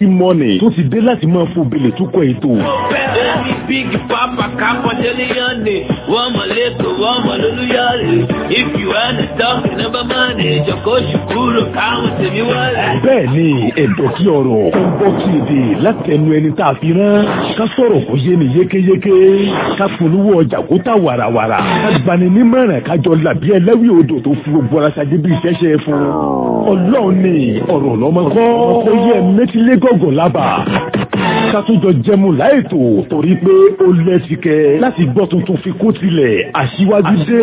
ìmọ̀nì tó ti dé láti máa fò bèlè tó kọ ètò. Bẹ́ẹ̀ni bígi pápá kápọ̀ tẹ́lẹ̀yàn ni wọ́n mọ̀ lẹ́kọ̀ọ́ wọ́n mọ̀ lólúyọ̀rẹ̀. If you wanna talk number money, jọ̀kọ́ ṣùkúrò káwọn tèmi wọlé. bẹ́ẹ̀ ni ẹ̀dọ̀ kí ọ̀rọ̀ ó ń bọ́ kí èdè látẹnu ẹni tá a fi rán ká sọ̀rọ̀ kó yé ni yékéyéké ká polówó ọjà kó tà wàràwàrà ká gbani nímọ̀ràn kájọ làbí ẹlẹ́wì odò tó fi gbogbo ara ṣáájú bí iṣẹ́ ṣe fún ọlọ́run ni ọ̀rọ̀ lọ́mọ kọ́ ó yẹ mẹ́tílé gọ̀gàn lábàá ká tún jọ jẹmu láìtò torí pé ó lẹ́sìkẹ́ láti gbọ́ tuntun fi kó tilẹ̀ aṣíwájú dé.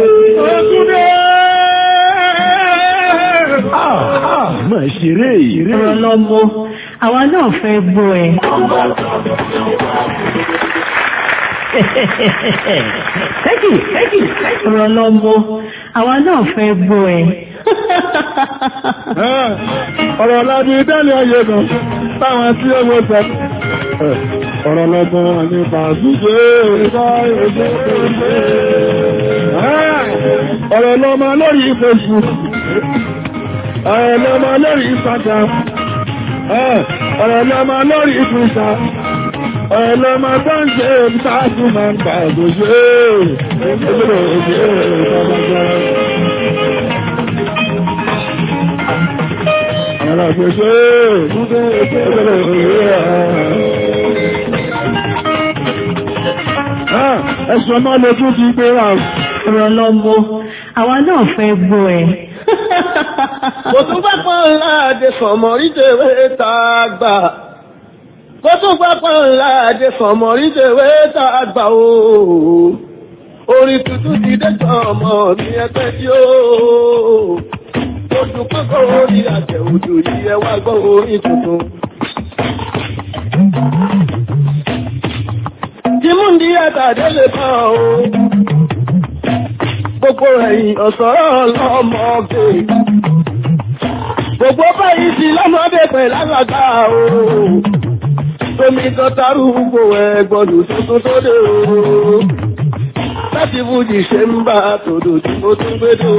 Ah, ah, máa ṣeré eré. ọ̀rọ̀ lọ́mọ àwa náà fẹ́ gbọ́ ẹ. thank you thank you ọ̀rọ̀ lọ́mọ àwa náà fẹ́ gbọ́ ẹ. ọ̀rọ̀ láti dẹ́lẹ̀ ọyẹ kan táwọn tí ó mọ́ sọ ọ̀rọ̀ lọ́gbọ́n nípa ṣúgbé ọ̀rọ̀ lọ́mọ lórí Facebook ọ̀rọ̀ lọ́mọ lórí Instagram ọ̀rọ̀ lọ́mọ lórí Twitter ọ̀rọ̀ lọ́mọ tó ń ṣe ìtàkùn máa ń gbà òṣèré Ara gbèsè múdé ìpínlẹ̀ òyìnbó ẹ̀. Ẹ̀sùn ọmọ lójú ti gbé ra. ọ̀rọ̀ lọ́mọ àwa náà fẹ́ gbọ́ ẹ. Kò tún pápá ńlá àdé fọ̀mọ̀ rídèwé tá a gbà. Kò tún pápá ńlá àdé fọ̀mọ̀ rídèwé tá a gbà o. Orin tuntun ti dé tán ọmọ mi ẹgbẹ́ tí ó. Oṣù kọ́kọ́ orí àjẹ́ òjò yìí ẹ wá gbọ́ orin tuntun. Jimúndí àtàdé lè kàn o. Gbogbo ẹ̀yìn ọ̀sọ́rọ̀ ọlọ́mọge. Gbogbo báyìí sí lọ́mọdé pẹ̀ lágbàgbà o. Tómi tọ́tàrú gbò ẹgbọ́dù tuntun tó dé o. Láti fújì ṣe ń bá tòdò tí mo tún gbé dò.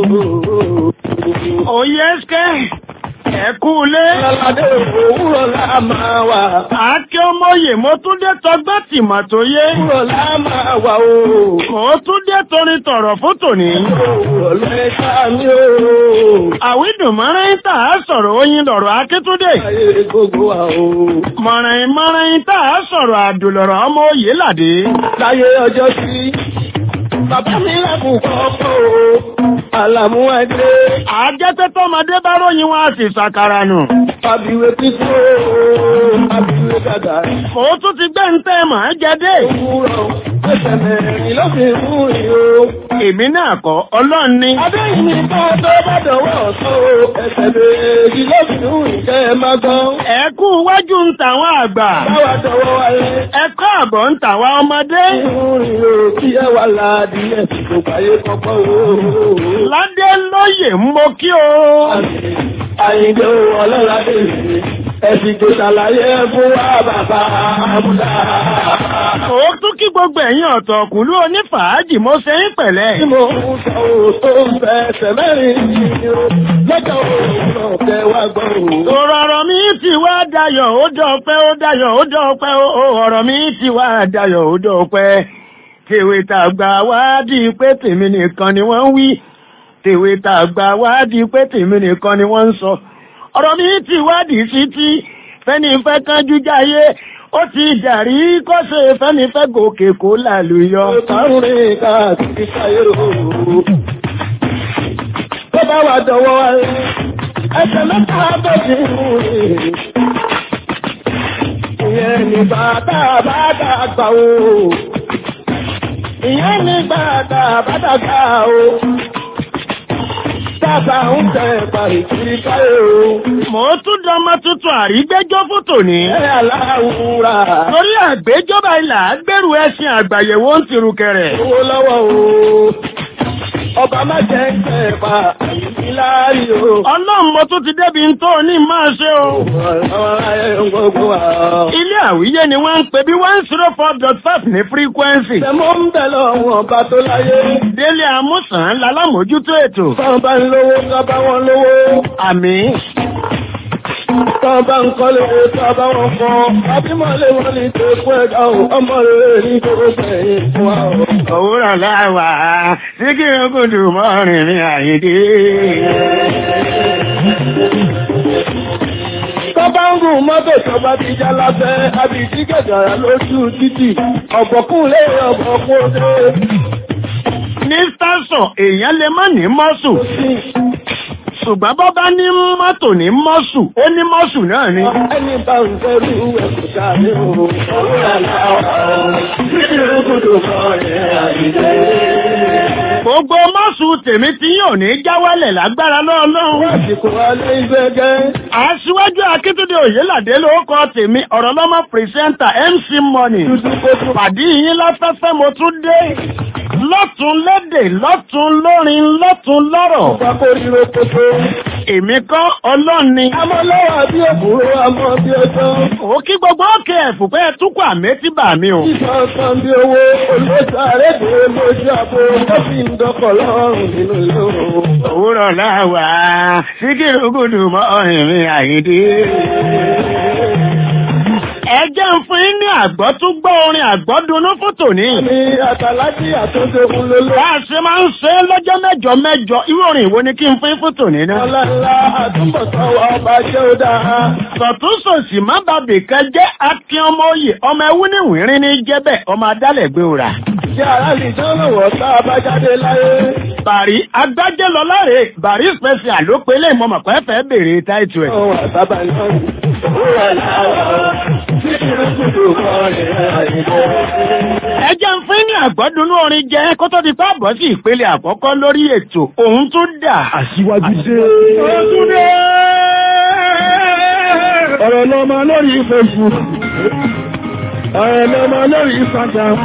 Òye ẹ́sìkẹ́ ẹ̀kú ilé. Lọ́ládé òwúrọ̀ lá máa wà. Àáké ọmọye mo tún dé tọgbẹ́ tìmọ̀ tó yé. Òwúrọ̀ lá máa wà o. Mo tún dé torin tọ̀rọ̀ fún tòní. Òwúrọ̀ lẹ́ka mi o. Àwídùn mọ́rin tà á sọ̀rọ̀ oyin lọ̀rọ̀ Akíntúndé. Ayé gbogbo wa o. Mọ̀rin mọ́rin tà á sọ̀rọ̀ àdùlọ̀rọ̀ ọmọ òye làdé. Láyé ọjọ́ sí. Bàbá mi lábùn kọ́kọ́ o. Àlàmú ẹgbẹ́. Àjẹ́tẹ́ tọ́mọdé bá ròyìn wọn a sì ṣàkàrà nù. Àbíwé títí o. Àbíwé dàda. Mo tún ti gbé ń tẹ́ màá jẹ dé. Òwúrọ̀ ẹsẹ̀ mẹ́rin ló fi mú ìyó. Èmi náà kọ́ ọlọ́run ni. Adéyìn ní ká tó bá dọ̀wọ́ ọ̀tọ́ o. Ẹsẹ̀ méjì ló fi mú ìkẹ́ ẹ má gbọ́n. Ẹ̀kú iwájú ń tàwọn àgbà. Báwa dọ̀wọ́ wáyé. Ẹ̀kọ́ àbọ̀ ń tàwọn ọmọdé. Ìrìn o kí ẹ wà láàdí ẹ̀sìn tó báyé kọ́kọ́ o. Ládé lóye ń mo kí o. Àyìnbó ọlọ́ládé ìrìn. Ẹ̀sìn tó ṣàlàyé fún wa bàbá Amúdá. Ó tún kí gbogbo ẹ̀yin ọ̀tọ̀ kùlú onífàájì mo ṣe ń pẹ̀lẹ́. Tí mo ń sọ ò tó ń fẹsẹ̀ mẹ́rin yìí o. Lọ́jọ́ òun tẹ wá gbọ́ o. Ọ̀rọ̀ mi ti wá dayọ̀ ó dọ̀pẹ́ ó dayọ̀ ó dọ̀pẹ́ ó ọ̀rọ̀ mi ti wá dayọ̀ ó dọ̀pẹ́. Tèwe tàgbà wá di pé tèmi nìkan ni wọ́n ń wí. Tèwe tàgbà wá di pé tèmi nìkan ni wọ́n ń sọ. Ọ̀rọ̀ mi ti wá dì sí tí fẹ́ni fẹ́ kánjú jáyé. Ó ti dàrí kọ́sẹ̀ fẹ́ni fẹ́ gòkè kó làlùyọ. Ìtàrún rìn káàkiri káyé o. Tó bá wà dọ̀wọ́ wáyé. Ẹsẹ̀ mẹ́ta bó ti ń rìn. Ìyẹn ní bàtà bàtà gbà o. Ìyẹn ní bàtà bàtà gbà o. Tàbà ń tẹ parí kiri káyé o. Mo tún dọmọ tuntun àrígbẹ́jọ́ fún tòní. Ẹ aláwùrà. Torí àgbéjọba ilà gbèrú ẹṣin àgbàyẹ̀wò ń tirù kẹrẹ̀. Owó lọ́wọ́ o. Ọba má jẹ́ ń tẹ̀ pa àyíkí láàrí o. Ọlọ́run mo tún ti débi ń tó ní máa ṣe o. Àwọn ayé ń gbogbo wa. Ilé àwíyé ni wọ́n ń pè bí one zero four dot five ní frequency. Tẹ̀mọ́ ń bẹ̀ lọ́wọ́ ọba tó láyé. Délé Amúsàn lálámójútó ètò. Báwọn bá ń lówó ká bá wọn lówó. Àmín. Tọ́ bá ń kọ́lé tọ́ bá wọn kọ́. Abímọ̀lé wọn ní tó kú ẹ̀dá o. Ọmọ rere ní gbogbo sẹ́yìn fún wa o. òwúrọ̀ láwà sí kí n kò dùn mọ́ rìnrìn àyídé. Tọ́bá ń gùn mọ́tò tọ́bá ti já lábẹ́, àbìtí gẹ̀gàrà lójú títì, ọ̀bọ̀kún lé ọ̀bọ̀kún dé. ní station èèyàn lè má ní mọ́sù ṣùgbọ́n bọ́ bá ní mọ́tò ní mọ́sù ó ní mọ́sù náà ni. Ẹni bá ń fẹ́rù ẹ̀kú sáré o, òwúrọ̀ láwà o, títí rúgùdù mọ́ ẹ̀ àyíké. gbogbo mọ́sù tèmi tí yóò ní jáwálẹ̀ lágbára lọ́ọ̀lọ́run. Àsìkò alẹ́ ìgbẹ́gẹ́. aṣíwájú akíntúndé òyìnládé ló kọ tèmi ọ̀rọ̀ lọ́mọ pírẹsẹ́ńtà mc money pàdé yín láfẹ́fẹ́ mo tún dé lọ́tún lédè lọ́tún lórin lọ́tún lọ́rọ̀ Pákó ríro kókó. èmi kọ́ ọlọ́ni. Àmọ́ lọ́wọ́ bí òkúrò àmọ́ bí ọjọ́. ó kí gbogbo òkè ẹ̀fùpẹ́ túkọ̀ àmẹ́tíbà mi o. Ìfọ̀ kan bí owó olóṣàrẹ́ dé lójú àbò. Ó fi ń dọkọ̀ lọ́rùn nínú ilé o. òwúrọ̀ láwà síkìrì gùdù mọ́ ìrìn àyídé. ẹ jẹ́ ń fún yín ní àgbọ́ tún gbọ́ orin àgbọ́dúnú fún tòní. Ní àtàlájì àtúnṣe fún lóló. bá a ṣe máa ń ṣe é lọ́jọ́ mẹ́jọ mẹ́jọ irú orin ìwo ni kí n fún yín fún tòní náà. Ọlọ́lá àtúbọ̀tán ọba jẹ́ ó dáa. sọ̀túnṣòsì má bàbí kan jẹ́ akin ọmọ oyè ọmọ ẹwú ní wìnrín ní jẹ́bẹ̀ ọmọ adálẹ̀gbé òrà. Jẹ́ ara lè jẹ́ lọ́wọ́ tá a bá jáde láyé. bàrí agbájẹ́ lọ láre bàrí special ló pe lè mọ̀mọ̀ pẹ́ fẹ́ béèrè táìtù ẹ̀. Ohun àtàbà náà ni. Òwúrọ̀ làwọn títí rúkúdù kọ́ ẹ̀ àyíkọ́. ẹ jẹ́ ń fún ní àgbọ́dúnú orin jẹ́ kó tó di pa bọ́ sí ìpele àkọ́kọ́ lórí ètò òun tún dà. Aṣíwájú dé. ọ̀rọ̀ lọ́mọ lórí Facebook ọ̀rọ̀ lọ́mọ lórí Instagram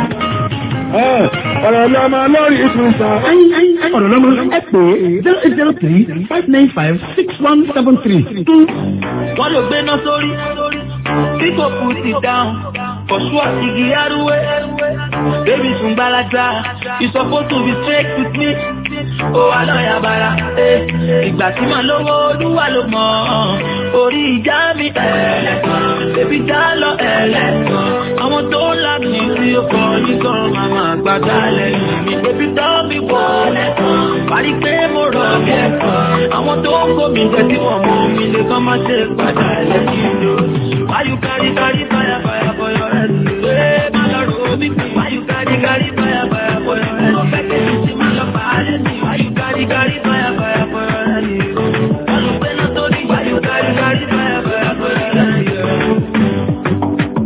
ẹ̀, ọ̀rọ̀ lọ́mọ lórí Twitter Ọ̀rọ̀ lọ́mọ ẹ pè é zero eight zero three five nine five six one seven three two. wọ́n ló gbéná sórí people put it down for sure igi arúwé baby tún gbalaja you suppose to be straight with me ó wà lọ́ọ̀yà bara eh. ìgbà tí màá lówó olúwa ló mọ̀ orí ìjà mi ẹ̀ẹ́dẹ̀kan bébí já lọ ẹ̀ẹ́dẹ̀kan àwọn tó ń là mí tí ó kọ́ nìkan màmá gbàgbà lẹ́yìn mi bébí tọ́ mi wọ̀ lẹ́kan parí pé mo rọ̀ bí ẹ̀kan àwọn tó ń kó mi jẹ́ tí wọ́n mú mi lè kọ́ má ṣe padà lẹ́yìn mi o. Why you carry carry fire fire for your head? Ee, má lọ rò ó bí kú. Why you carry carry fire fire for your head? Mo fẹ́ kẹ́sì tí má lọ bá a lẹ́sìn. Why you carry carry fire fire for your head? Wọ́n lọ gbé náà sórí. Why you carry carry fire fire for your head?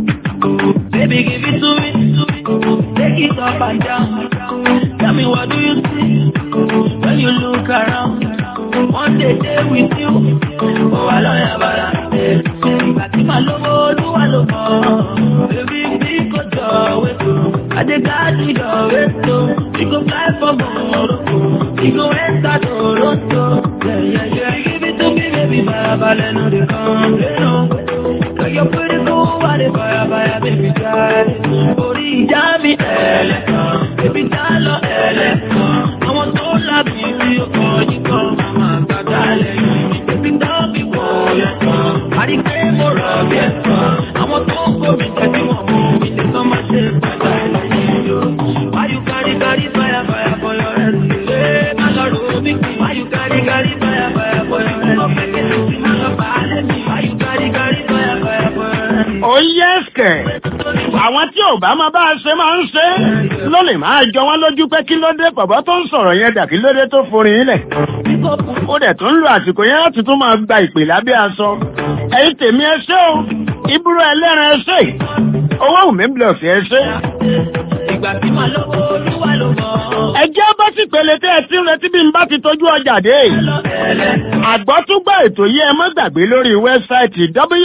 Baby, give it to me. Take it up and down. Tell me what do you see when you look around? One day day with you. Oh, I love you, but I Ìgbà tí màá lówó olúwa ló mọ̀. Baby, bí kò jọ wéto. Adégáàdì jọ wéto. We go fly for Morocco. We go enter Toronto. Yeah, yeah, yeah. Give it to me, baby. Farabalẹ̀ no dey complain o. Girl, you're pretty cool, why dey fire fire, baby, die? Orí ìjà mi ẹlẹ́kan, baby, já lọ ẹlẹ́kan. Àwọn tó lábì rí ọkọ̀ yìí kan, màmá gbàgbà lẹ́yìn mi. Baby, dá mi wọ̀ ẹ̀kan, àrí pé mo rọ̀ bí ẹ̀kan. Àwọn tó ń kó mi jẹ́ kí wọ́n mú mi lè kán má ṣe padà lẹ́yìn mi o. Why you carry carry fire fire for your head? Ṣé má lọ rò ó bí kú? Why you carry carry fire fire for your head? Mo fẹ́ kí n sì má lọ bá a lẹ́sìn. Why you carry carry fire fire for your head? ó yẹ ẹsẹ̀ àwọn tí ò bá máa bá a ṣe máa ń ṣe ló lè máa jọ wọ́n lójú pé kí ló dé bàbá tó ń sọ̀rọ̀ yẹn dà kí ló dé tó forin ilẹ̀ ó dẹ̀ tún ń lo àsìkò yẹn láti tún máa gba ìpè lábẹ́ aṣọ ẹ̀yin tèmi ẹ ṣé o ìbúrò ẹlẹ́ran ẹ ṣé owó wùmí blọọ̀sì ẹ ṣé. Ìgbà tí màá lówó olúwa ló mọ̀. ẹ jẹ́ bá sì pèlè tẹ́ ẹ ti ń retí bí n bá ti tọ́jú ọjà dé. àgbọ́túgbà ètò yìí ẹ má gbàgbé lórí wẹ́bsáìtì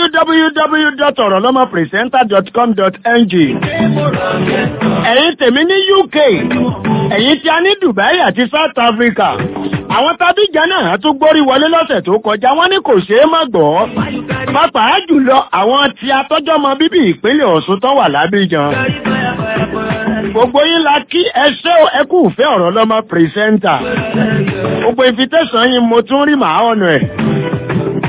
www.orolomopresenter.com.ng. ẹ̀yin tèmi ní UK ẹ̀yin tí a ní Dubai àti South Africa àwọn tábìjà náà tún gbórí wọlé lọ́sẹ̀ tó kọjá wọ́n ní kò ṣeé má gbọ́. pàápàá jùlọ àwọn tí atọ́jọ́mọ bíbí ìpínlẹ̀ Ọ̀ṣun tó wà lábíjan gbogbo yín la kí ẹ ṣé o ẹ kú ìfẹ́ ọ̀rọ̀ lọ́mọ pírẹsẹ́ńtà gbogbo invitation yín mo tún rí màá ọ̀nà ẹ̀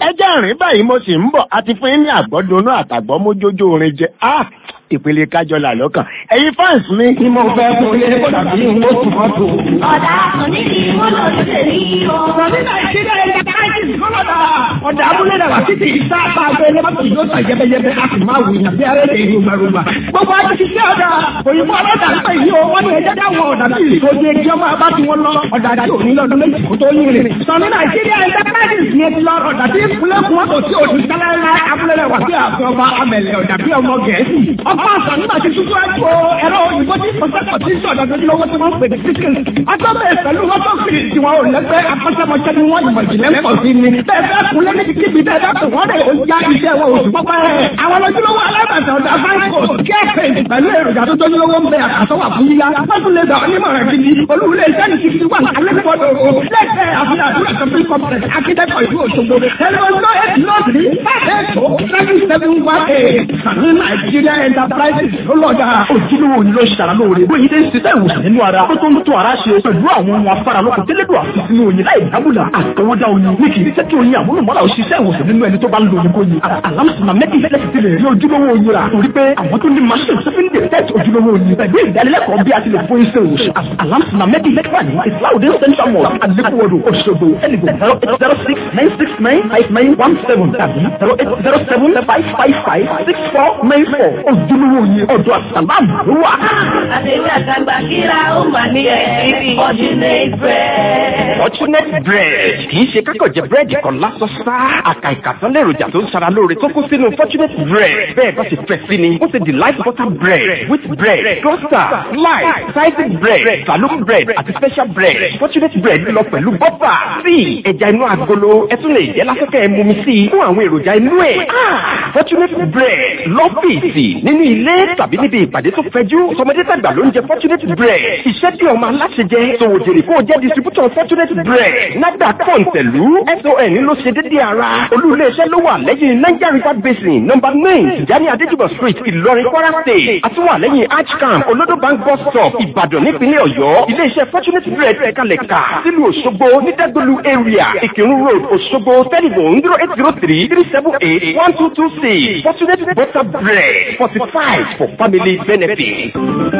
ẹ jẹ́ rìn báyìí mo sì ń bọ̀ àti fún yín ní àgbọ́dúnú àtàgbọ́ mójójó orin jẹ ah ìpele kájọlà lọ́kàn ẹ̀yin fans mi. Tí mo fẹ́ fún ilé kó dàbí mo tún mọ́ tó. Ọ̀dà onídì mo lọ sí èyí o. Ọ̀rọ̀ nígbà ìṣẹ́lẹ̀ ẹ̀jẹ̀ káàkiri kọ́lọ́dà. Ọ̀dà abúlé dàgbà títí ìta bá gbé lọ́tò yóò tà yẹ́bẹ́yẹ́bẹ́ a sì máa wù yàn bí arẹ́ lè rúgbàrúgbà. Gbogbo àti ṣiṣẹ́ ọ̀dà òyìnbó ọlọ́dà ń pè yí o. Wọ́n ní ẹjẹ́ dáwọn ọ̀dà bí ìtòjú ẹjẹ́ ọmọ abá tí wọ́n lọ. Ọ̀dà àti òní lọ́dún méjì kó tó yín rìn. Sọ̀nù Nàìjíríà ẹ̀jẹ̀ káàkiri ni ti lọ ọ̀dà tí ìpínlẹ̀ kún wọn kò sí òdì sálẹ́lá abúlé rẹ̀ wà sí àfẹ́ ọba amẹ̀lẹ̀ ọ̀dà bí ọmọ Gẹ̀ẹ́sì. Ọba àṣà nígbà tí tuntun ẹ̀kọ́ ẹ̀rọ òyìnbó tí pọ̀sẹ̀pọ̀ tí sọ̀dọ̀ tó lọ́wọ́ tí wọ́n pè ní síkìlì. Atọ́bẹ̀ pẹ̀lú wọ́n tó kiri tí wọn ò lẹ́gbẹ́ akọ́ṣẹ́mọṣẹ́ ni wọ́n ìmọ̀ ìjìnlẹ̀ ń pọ̀ sí ni. Bẹ́ẹ̀ bẹ́ẹ̀ kun lé níbi kíbi bẹ́ẹ̀ bẹ́ẹ̀ wọ́n rẹ̀ ó já iṣẹ́ wọn oṣù pọ́pẹ́. Àwọn lójúlówó alábàtà ọ̀dà fáńkò kẹ́ẹ̀pẹ̀ pẹ̀lú èròjà tó tójúlówó ń bẹ àkàtọ́wà fún yíyá. Wọ́n tún lè gbà onímọ̀ràn gidi. Olúwulẹ̀ iṣẹ́ ní fifty one alẹ́kọ̀ọ́dọ̀ o. Lẹ́sẹ̀ àfihàn àdúrà shopping complex akíndẹ́kọ̀ ìlú Òṣogbo. Ẹ̀rọ náà eight not three five eight two seven seven one eight. Sàní Nàìjíríà Enterprises ló lọ́jà. ojúlówó ni ló ṣàrà lóore bóyá ilé ń ṣiṣẹ́ ìwòsàn nínú ara tó tó ń tó ara ṣe pẹ̀lú àwọn ohun afárá lọ́kùn tẹ́lẹ̀dọ̀ àfisínú oyin láì dábùlà àtọwọ́dá oyin ní kì í jẹ́ kí oyin àmúlùmọ́lá ò ṣiṣẹ́ ìwòsàn nínú ẹni tó bá ń lo oyin kóyin alámùsùnmá mẹ́kì lẹ́sì ti lè rí ojúlówó oyin rà torí pé àwọn tó ní machine tó fi ń detect ojúlówó oyin pẹ̀lú ìdánilẹ́kọ̀ọ́ bí a ti lè fún iṣẹ́ ìwòsàn alámùsùnmá mẹ́kì lẹ́kì wà ní islaudin central mosque alekuwodo Òṣogbo ẹnìgbò zero eight zero six nine six nine five nine one seven tàbí zero eight zero seven five five five six four nine four ojúlówó oyin ọ̀dọ̀ àsàlámù ló wà. Àtẹ̀wé àtàgbà kíra ó mà ní ẹ̀rí Fortunate bread. Fortunate bread kì í ṣe kákọ̀ jẹ búrẹ́dì kan lásán sá. Àkà ìkàtán lèròjà tó ń ṣara lóore tó kún sínú Fortunate bread. Bẹ́ẹ̀ bá ṣe fẹ́ sí ni, ó ṣe delight butter bread, wheat bread, cluster, slice, sliced bread, saloon bread àti special bread. Fortunate bread lọ pẹ̀lú bọ́fà, tíì, ẹja inú agolo, ẹ tún lè jẹ́ lásìkò ẹ mumi sí i fún àwọn èròjà inú ẹ̀. Fortunate bread lọ́fíìsì nínú ilé tàbí níbi ìpàdé tó fẹjú. Sọmọdé tàgbà ló ń jẹ Fortunate bread. Iṣẹ́ tí ọmọ aláṣẹ jẹ, sòwò jèrè kó o jẹ́ distributor Fortunate bread. Nagba kọ̀ǹtẹ̀lú SON ló ṣe dédé ara. Olú ilé-iṣẹ́ ló wà lẹ́yìn Niger River Basin nọ́mbà nine Tijani Adéjúbọ̀ street Ìlọrin Kwara state. Àtúwà lẹ́yìn Archcamp Olodo Bank bus stop Ìbàdàn nípínlẹ̀ Ọ̀yọ́. Ilé-iṣẹ́ Fortunate bread kalẹ̀ ká sílùú Òṣogbo ní Dẹ́gbẹ̀lú area Ìkírun road Òṣogbo telephone zero eight zero three three seven eight one two two six Fortunate butter bread fortified for family benefit.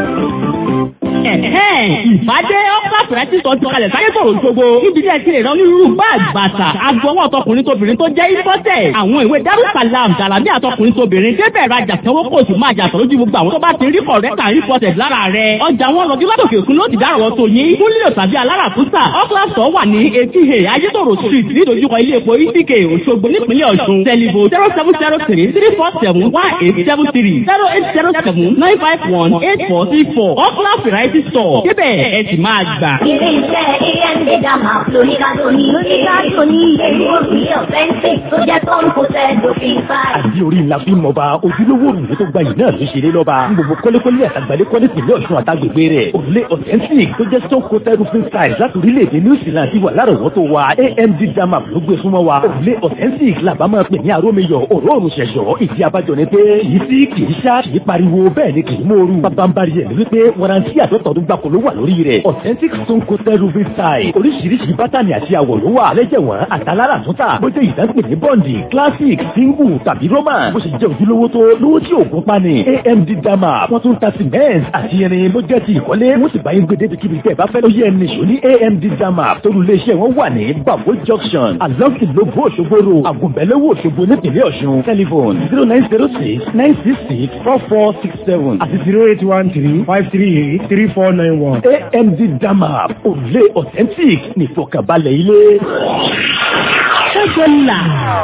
ìbádé ọ́pá fẹ̀rẹ́tì sọ ti kalẹ̀ sáyé sọ̀rọ̀ ṣogbo níbi tí ẹ ti lè rán onírúurú báàgì bàtà agbọwọ́ tọkùnrin tóbìnrin tó jẹ́ ìfọ́tẹ̀ àwọn ìwé darussalam dàlámì àtọkùnrin tóbìnrin débẹ̀ rajà sanwó kò sì máa jàtọ̀ lójú gbogbo àwọn tó bá ti rí kọ̀rẹ́tà ìfọ́tẹ̀ lára rẹ̀ ọjà wọn lọ lọ́dọ̀kẹ̀ òkun ló ti dárọ̀ tó yín múlíò tàbí aláràkúsà ọ́kílàsọ̀ wà ní etí he ayétòrò street nídojúkọ ilé epo itk òṣogbo nípínlẹ̀ ọ̀ṣun tẹlifo zero seven zero three three four seven one eight seven three zero eight zero seven nine five one eight four three four ọ́kílà variety store débẹ̀ ẹ sì máa gbà. Ilé iṣẹ́ AMD Dama lóníkàdó ní lóníkàdó ní ìlú òrùlé ọ̀fẹ́ǹsì tó jẹ́ tó ń kó sẹ́ dòfin fáì. àbí orí ńlá bí mọba ojúlówó òrùlé tó gba yìí náà ló ṣeré lọ́ba ní gbogbo kọ́lékọ́lé àtàgbàlẹ́ kọ́lé tìlẹ̀ ọ̀ṣun àtàgbègbè rẹ̀ òrùlé authentic tó jẹ́ stone coated roofing style láti orílẹ̀-èdè new zealand ti wà lárọ̀wọ́tò wa amd dama ló gbé súnmọ́ wa òrùlé authentic làbá máa pè ní arómiyọ̀ òróòrùn ṣẹ̀ṣọ́ ìdí abájọ ni pé kì í sí kì í ṣá kì í pariwo bẹ́ẹ̀ ni kì í mòoru bábánbárí ẹ̀ ni wípé warranty àtọ́tọ̀ọ́dún gbàkó ló wà lórí rẹ̀ authentic stone coated roofing style oríṣiríṣi bátànì àti àwọ̀ ló wà lẹ́jẹ̀wọ̀n àtàlára àtúntà bó jẹ́ ìdánpè ní bọ́ǹdì classic single tàbí roman bó ṣe jẹ́ ojúlówó tó lówó tí òògùn pa ni amd dama wọ́n tún ta cement àti irin ló jẹ́ ti ìkọ́lé wọ́n sì bá yín gbé débi kíbi tẹ́ ẹ bá fẹ́ ló yẹ ẹni ṣò ní amd dama torí iléeṣẹ́ wọn wà ní babo junction along ìlógbó òṣogbo ro àgùnbẹ́lẹ́wò òṣogbo nípìnlẹ̀ ọ̀ṣun telephone zero nine zero six nine six six four four six seven àti zero eight one three five three eight three four nine one. amd dama òrùlé authentic nìfọkànbalẹ̀ ilé. ṣẹ́gun là.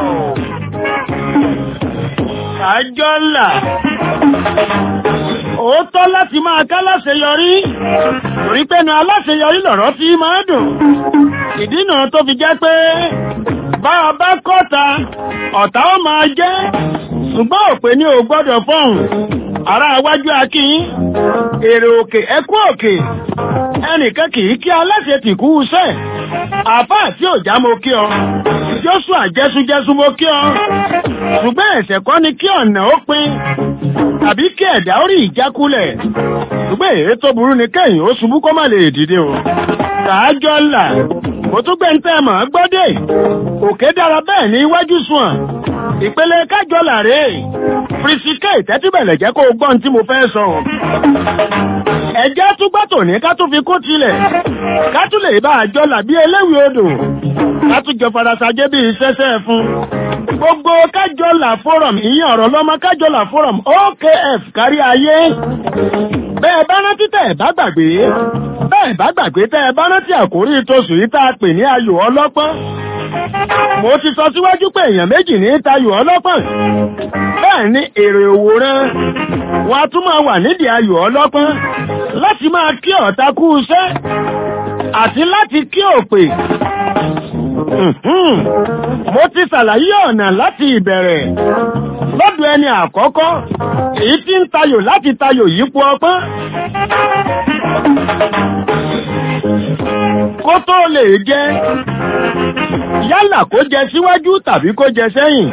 àjọ ńlá òótọ́ láti máa ká láṣeyọrí torí pé nu aláṣeyọrí lọ̀rọ̀ tí máa dùn ìdí náà tó fi jẹ́ pé bá a bá kọ́ta ọ̀tá ó máa jẹ́ ṣùgbọ́n òpè ní ò gbọ́dọ̀ fọ́hùn ará iwájú akíyín èrè òkè ẹkú òkè ẹnìkan kì í kí aláṣẹ tìkú iṣẹ́ àfáà tí ò já mo kí ọ Joshua jẹ́sújẹ́sú mo kí ọ ṣùgbọ́n ẹ̀ṣẹ̀ kọ́ ni kí ọ̀nà ó pin tàbí kí ẹ̀dá ó rí ìjákulẹ̀ ṣùgbọ́n èyí tó burú ni kẹ́yìn ó ṣubú kó má lè dìde o kàájọ́ là mo tún gbé ń tẹ́ mọ̀ gbọ́dé òkè dára bẹ́ẹ̀ ní iwájú sùn à ìpele kájọ làrè fìrìsìkè tẹ́tíbẹ̀lẹ̀ jẹ́ kó o gbọ́n tí mo fẹ́ sọ ẹ̀jẹ̀ tún gbọ́ tòní ká tún fi kó tilẹ̀ ká tún lè bá àjọ làbí eléwì odò ká tún jọ farasajẹ́ bí iṣẹ́ṣẹ́ fún gbogbo kájọlà forum ìyẹn ọ̀rọ̀ lọ́mọ kájọlà forum okf kárí ayé bẹ́ẹ̀ bá rántí tẹ́ ẹ̀ bá gbàgbé bẹ́ẹ̀ bá gbàgbé tẹ́ ẹ bá rántí àkórí tóṣù yìí tá a pè ní ayò ọlọ́pọ́n mo ti sọ síwájú pé èèyàn méjì ní tayò ọlọ́pọ́n bẹ́ẹ̀ ni èrè òwòrán wọn a tún máa wà nídìí ayò ọlọ́pọ́n láti máa kí ọ̀tá kú iṣẹ́ àti láti kí òpè mo ti ṣàlàyé ọ̀nà láti ìbẹ̀rẹ̀ lọ́dọ̀ ẹni àkọ́kọ́ èyí tí ń tayò láti tayò yípo ọpọ́n kó tó lè jẹ yálà kó jẹ síwájú tàbí kó jẹ sẹ́yìn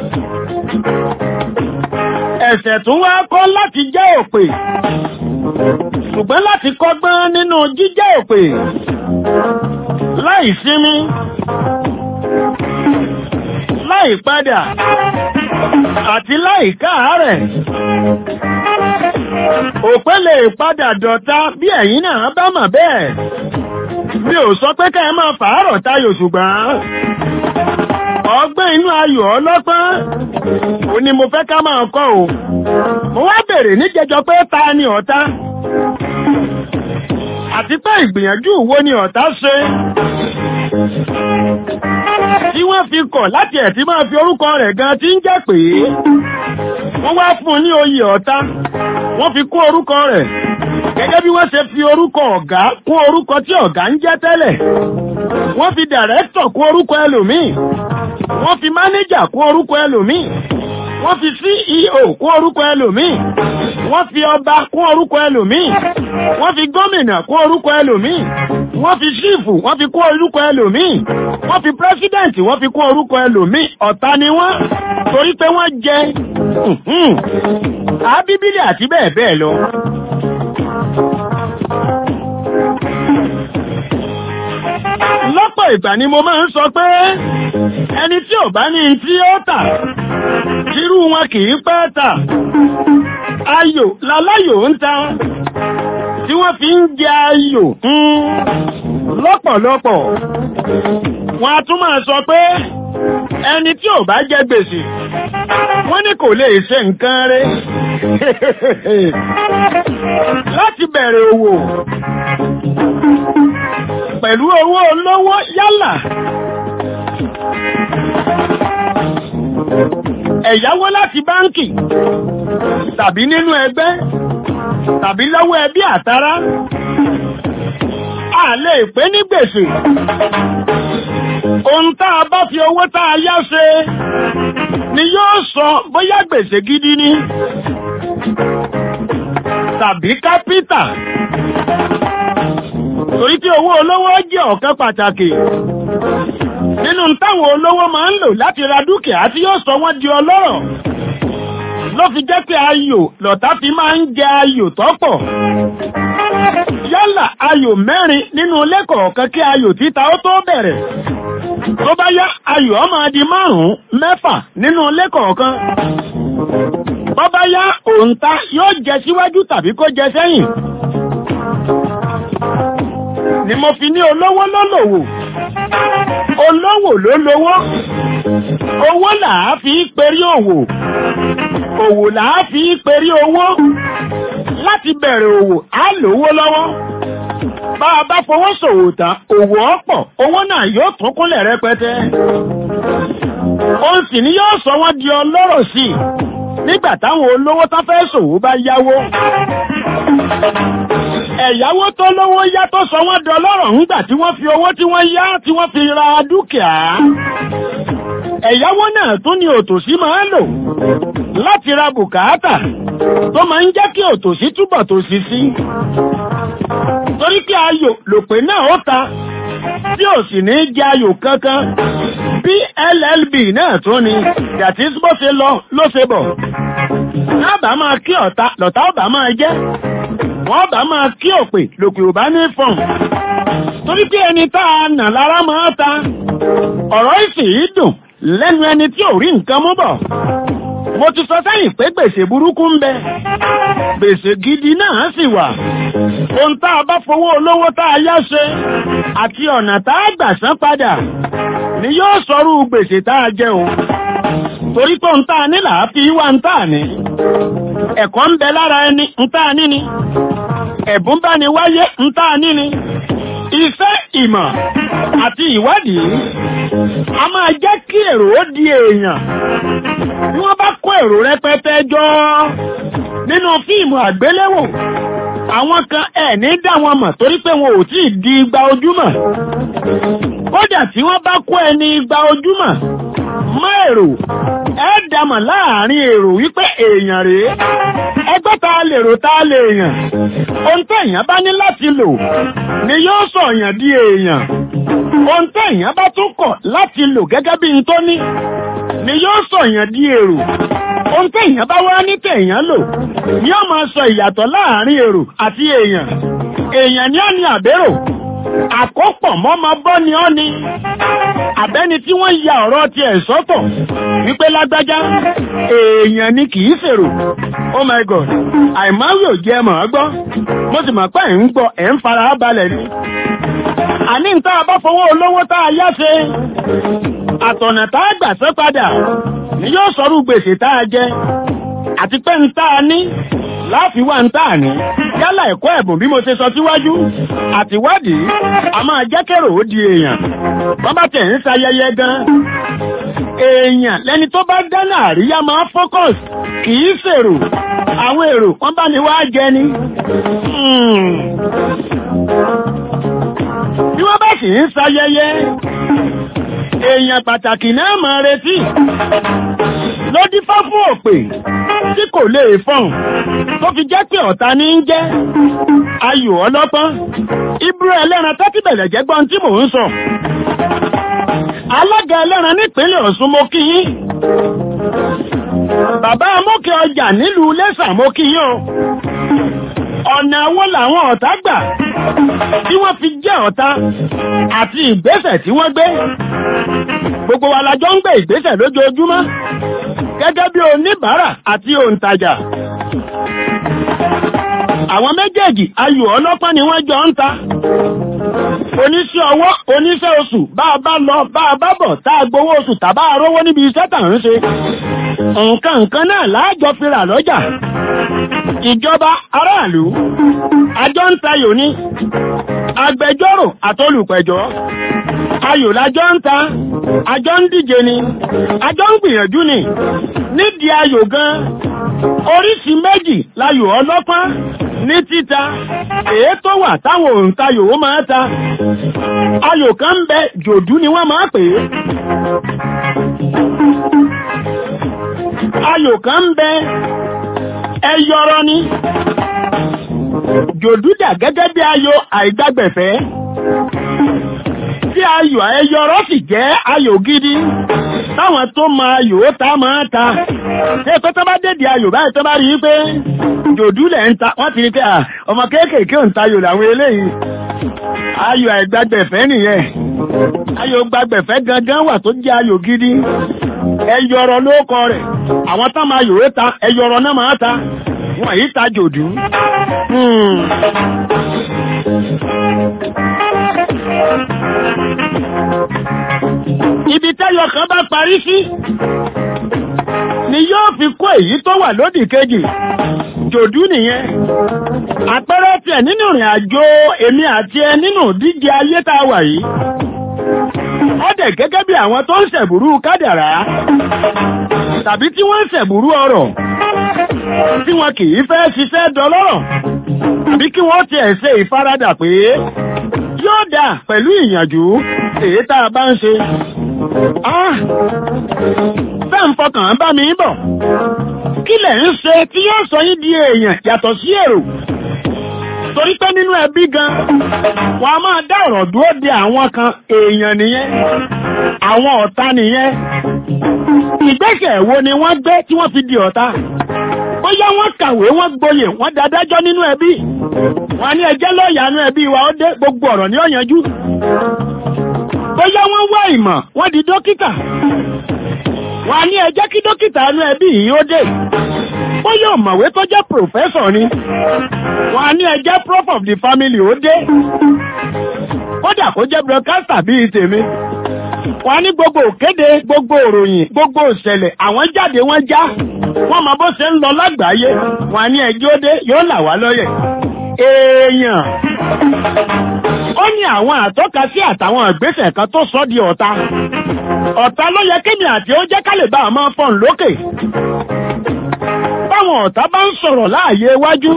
ẹ̀sẹ̀ tún wá kọ́ láti jẹ́ òpè ṣùgbọ́n láti kọ́gbọ́n nínú jíjẹ́ òpè láì sinmi láì padà àti láì káàárẹ̀ òpè lè padà dọ̀ta bí ẹ̀yin náà bá mọ̀ bẹ́ẹ̀ mi ò sọ pé ká ẹ máa fàárọ̀ tayò ṣùgbọ́n ọgbẹ́ inú ayò ọlọ́pọ́n ò ní mo fẹ́ ká máa kọ́ o mo wá bèrè níjẹjọ pé ta ni ọ̀tá àti pé ìgbìyànjú wo ni ọ̀tá ṣe tí wọ́n fi kọ̀ láti ẹ̀ tí máa fi orúkọ rẹ̀ gan tí ń jẹ́ pé wọ́n wá fún un ní oyè ọ̀tá wọ́n fi kó orúkọ rẹ̀ gẹ́gẹ́ bí wọ́n ṣe fi orúkọ ọ̀gá kún orúkọ tí ọ̀gá ń jẹ́ tẹ́lẹ̀ wọ́n fi dàrẹ́tọ̀ kún orúkọ ẹlòmíì wọ́n fi mánéjà kún orúkọ ẹlòmíì wọ́n fi CEO kún orúkọ ẹlòmíì wọ́n fi ọba kún orúkọ ẹlòmíì wọ́n fi gómìnà kún orúkọ ẹlòmíì wọ́n fi ṣífù wọ́n fi kún orúkọ ẹlòmíì wọ́n fi pírẹ́sídẹ̀ǹtì wọ́n fi kún orúkọ ẹlòmíì ọ̀tá ni wọ́n torí pé wọ́n jẹ àbíbílì àti bẹ́ẹ̀ bẹ́ẹ̀ lọ. lọ́pọ̀ ìgbà ni mo máa ń sọ pé ẹni tí ò bá ní tí ó tà irú wọn kì í pẹ́ tà ayò láláyò ń ta tí wọ́n fi ń jẹ ayò lọ́pọ̀lọpọ̀ wọn a tún máa sọ pé ẹni tí ò bá jẹ gbèsè wọ́n ní kò lè ṣe nǹkan rẹ̀ láti bẹ̀rẹ̀ òwò pẹ̀lú owó olówó yálà ẹ̀yáwó láti báńkì tàbí nínú ẹgbẹ́ tàbí lọ́wọ́ ẹbí àtará a lè pé ní gbèsè ohun tá a bá fi owó tá a yá ṣe ni yóò sọ bóyá gbèsè gidi ni tàbí kápítà torí tí owó olówó jẹ́ ọ̀kan pàtàkì nínú táwọn olówó máa ń lò láti ra dúkìá tí yóò sọ wọ́n di ọlọ́rọ̀ ló fi jẹ́ pé ayò lọ̀tá fi máa ń jẹ ayò tọ́pọ̀ yálà ayò mẹ́rin nínú ilé kọ̀ọ̀kan kí ayò títa ó tó bẹ̀rẹ̀ tó bá yá ayò ó máa di márùn-ún mẹ́fà nínú ilé kọ̀ọ̀kan bó bá yá òǹta yóò jẹ síwájú tàbí kó jẹ sẹ́yìn ni mo fi ní olówó ló lòwò olówó ló lówó owó làá fi perí òwò òwò làá fi perí owó láti bẹ̀rẹ̀ òwò á lówó lọ́wọ́ bá a bá fowó ṣòwò tán òwò ọ̀pọ̀ owó náà yóò tún kúnlẹ̀ rẹpẹtẹ òun sì ni yóò sọ wọ́n di ọlọ́rọ̀ sí i nígbà táwọn olówó tán fẹ́ ṣòwò bá yáwó ẹ̀yáwó tó lówó yá tó sọ wọ́n dọlọ́rọ̀ ńgbà tí wọ́n fi owó tí wọ́n yá tí wọ́n fi ra dúkìá ẹ̀yáwó náà tún ni òtòṣì máa ń lò láti ra bùkátà tó máa ń jẹ́ kí òtòṣì túbọ̀ tòṣì sí torí pé ayò lòpè náà ó ta tí ò sì ní jẹ ayò kankan bí llb náà tún ni yàtí bó ṣe lọ ló ṣe bọ̀ lábàá máa kí ọ̀tá lọ̀tá ọ̀bà máa jẹ́ wọ́n bá máa kí òpè lòpè ò bá ní fọ̀n torí pé ẹni tá a nà lára máa ta ọ̀rọ̀ ìsìn yìí dùn lẹ́nu ẹni tí ò rí nǹkan mú bọ̀ mo ti sọ sẹ́yìn pé gbèsè burúkú ń bẹ gbèsè gidi náà sì wà ohun tá a bá fowó olówó tá a yá ṣe àti ọ̀nà tá a gbà san padà ni yóò sọrú gbèsè tá a jẹ o torí pé ohun tá a ní là á fi wá ń tà ní ẹ̀kọ́ ń bẹ lára ẹni ń tà ní ni ẹ̀bùn bá ní wáyé ń tà ní ni iṣẹ́ ìmọ̀ àti ìwádìí a máa jẹ́ kí èrò ó di èèyàn bí wọ́n bá kó èrò rẹpẹtẹ jọ nínú fíìmù àgbéléwò àwọn kan ẹ̀ ní dá wọn mọ̀ torí pé wọn ò tí ì di igba ojúmọ̀ kódà tí wọ́n bá kó ẹni igba ojúmọ̀ mọ́ èrò ẹ dàmọ̀ láàrin èrò wípé èèyàn rèé ẹgbẹ́ ta lè rò ta lè yàn ohun tẹ̀yàn bá ní láti lò ni yóò sọ èèyàn di èèyàn ohun tẹ̀yàn bá tún kọ̀ láti lò gẹ́gẹ́ bí n tó ní ni yóò sọ èèyàn di èrò ohun tẹ̀yàn bá wá ní tẹ̀yàn lò ni yóò máa sọ ìyàtọ̀ láàrin èrò àti èèyàn èèyàn ni ó ní àbérò àkópọ̀ mọ́mọ bọ́ ni ọ́ ni àbẹ́ni tí wọ́n ya ọ̀rọ̀ ti ẹ̀ sọ́tọ̀ wípé lágbájá èèyàn ni kìí ṣèrò oh my god àìmáwí ò jẹ́ mọ̀ ọ́ gbọ́ mo sì mọ̀ pé ẹ̀ ń gbọ́ ẹ̀ ń fara balẹ̀ ni àní ń tá a bá fowó olówó tá a yá ṣe àtọ̀nà tá a gbà sẹ́ padà ni yóò sọrú gbèsè tá a jẹ àti pé ń tá a ní láàfin wà ń tà ní yálà ẹ̀kọ́ ẹ̀bùn bí mo ṣe sọ síwájú àtiwádìí a máa jẹ́ kẹ́rò ó di èèyàn wọ́n bá tẹ̀ ń sayẹyẹ gan èèyàn lẹni tó bá dáná àríyá máa focus kì í ṣèrò àwọn èrò wọ́n bá ní wá jẹ ni bí wọ́n bá sì ń sayẹyẹ èèyàn pàtàkì náà máa retí ló dífá fún òpè tí kò lè fọ̀n tó fi jẹ́ pé ọ̀tá ní ń jẹ́ ayò ọlọ́pọ́n ibú ẹlẹ́ran tẹ́tí bẹ̀rẹ̀ jẹ́ gbọ́n tí mò ń sọ alága ẹlẹ́ran nípínlẹ̀ Ọ̀ṣun mo kí yín bàbá amókè ọjà nílùú Iléṣà mo kí yín o ọ̀nà wo làwọn ọ̀tá gbà tí wọ́n fi jẹ́ ọ̀tá àti ìgbésẹ̀ tí wọ́n gbé gbogbo wa la jọ ń gbé ìgbésẹ̀ lójoojúmọ́ gẹ́gẹ́ bí oníbàárà àti òǹtajà àwọn méjèèjì ayò ọlọ́pàá ni wọ́n jọ ń ta oníṣẹ́ ọwọ́ oníṣẹ́ oṣù bá a bá lọ bá a bá bọ̀ tá a gbowó oṣù tàbá arówó níbi iṣẹ́ tà ń ṣe nǹkan nǹkan náà láàjọ fi rà lọ́jà ìjọba aráàlú àjọ ń tayò ní agbẹjọ́rò àtolùpẹ̀jọ́ ayò lájọ ń ta àjọ ń díje ni àjọ ń gbìyànjú ni nídìí ayò gan oríṣi méjì láyò ọlọ́pàá ní títa èé tó wà táwọn òǹtayò ó máa ta ayò kan ń bẹ jòdú ni wọ́n máa pè é ayò kan ń bẹ ẹyọrọ ni jòdú dà gẹ́gẹ́ bí ayò àìgbàgbẹ̀fẹ́ tí ayò ẹyọrọ sì jẹ́ ayò gidi táwọn tó ma ayò ó ta máa ta ṣé pé tó bá dédìí ayò báyìí tó bá rí i pé jòdú lẹ̀ ń ta wọ́n ti rí pé ọmọ kéékèèké ò ń tayò làwọn eléyìí ayò àìgbàgbẹ̀fẹ́ nìyẹn ayò gbàgbẹ̀fẹ́ gangan wà tó jẹ́ ayò gidi ẹyọrọ ló kọ rẹ̀ àwọn tán máa yòó ta ẹyọrọ náà máa ta wọ́n yìí ta jòdú. ibi tẹ́yọ kan bá parí sí ni yóò fi kó èyí tó wà lódì kejì jòdú nìyẹn àpẹẹrẹ tiẹ̀ nínú ìrìn àjò èmi àti ẹ nínú díje ayé tá a wà yìí ó dẹ̀ gẹ́gẹ́ bí àwọn tó ń ṣẹ̀bùrú kádàrá tàbí tí wọ́n ń ṣẹ̀bùrú ọrọ̀ tí wọn kì í fẹ́ ṣiṣẹ́ dọlọ́rọ̀ tàbí kí wọ́n tiẹ̀ ṣe ìfaradà pé yóò dà pẹ̀lú ìyànjú èyí tá a bá ń ṣe. Bẹ́ẹ̀ ń fọkàn bá mi bọ̀. Kí lẹ̀ ń ṣe tí yóò sọ yín di èèyàn yàtọ̀ sí èrò? Torí pé nínú ẹbí gan, wọ́n a máa dá ọ̀rọ̀ dúró de àwọn kan èèyàn nìyẹn, àwọn ọ̀tá nìyẹn. Ìgbésẹ̀ wo ni wọ́n gbé tí wọ́n fi di ọ̀tá? bóyá wọ́n kàwé wọ́n gboyè wọ́n dadájọ́ nínú ẹbí wọ́n ní ẹjẹ́ lọ́ọ̀yà nínú ẹbí wa ó dé gbogbo ọ̀rọ̀ ní ọ̀yanjú bóyá wọ́n wá ìmọ̀ wọ́n di dókítà wọ́n ní ẹjẹ́ kí dókítà nínú ẹbí yìí ó dé bóyá ọ̀mọ̀wé tó jẹ́ pòfẹ́sọ̀ ni wọ́n ní ẹjẹ́ prof of the family ó dé kódà kó jẹ́ broadcaster bíi tèmi wọ́n ní gbogbo òkéde gbogbo òròyìn gbogbo òṣẹ̀lẹ̀ àwọn jáde wọ́n já wọ́n mọ bó ṣe ń lọ lágbàáyé wọ́n ní ẹjọ́ dé yóò là wá lọ́yẹ̀ èèyàn ó ní àwọn àtọ́ka sí àtàwọn ìgbésẹ̀ kan tó sọ di ọ̀tá ọ̀tá ló yẹ kémi àti ó jẹ́ ká lè bá a máa fọ́n lókè báwọn ọ̀tá bá ń sọ̀rọ̀ láàyè iwájú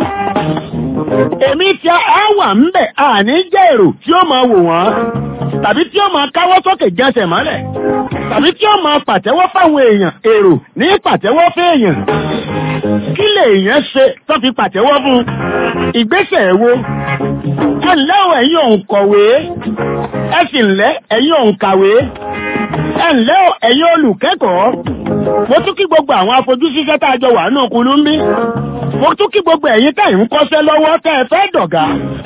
èmi tí a wà ń bẹ̀ àní jẹ́ èrò tí ó máa wò wọ́n tàbí tí ó máa káwọ́ sókè jẹsẹ̀ mọ́lẹ̀ tàbí tí ó máa pàtẹ́wọ́ fáwọn èèyàn èrò ní pàtẹ́wọ́ fẹ́ẹ̀yàn kí lè èèyàn ṣe tó fi pàtẹ́wọ́ fún ìgbésẹ̀ wo ẹ ǹlẹ́ o ẹ̀yin òǹkọ̀wé ẹ sì ǹlẹ́ ẹ̀yin òǹkàwé ẹ ǹlẹ́ o ẹ̀yin olùkẹ́kọ̀ọ́ mo tún kí gbogbo àwọn afojúsíṣẹ́ tá a jọ wà nù kulú ń bí mo tún kí gbogbo ẹ̀yin tẹ̀ ń kọ́ṣẹ́ lọ́wọ́ tẹ́ ẹ fẹ́ dọ̀gá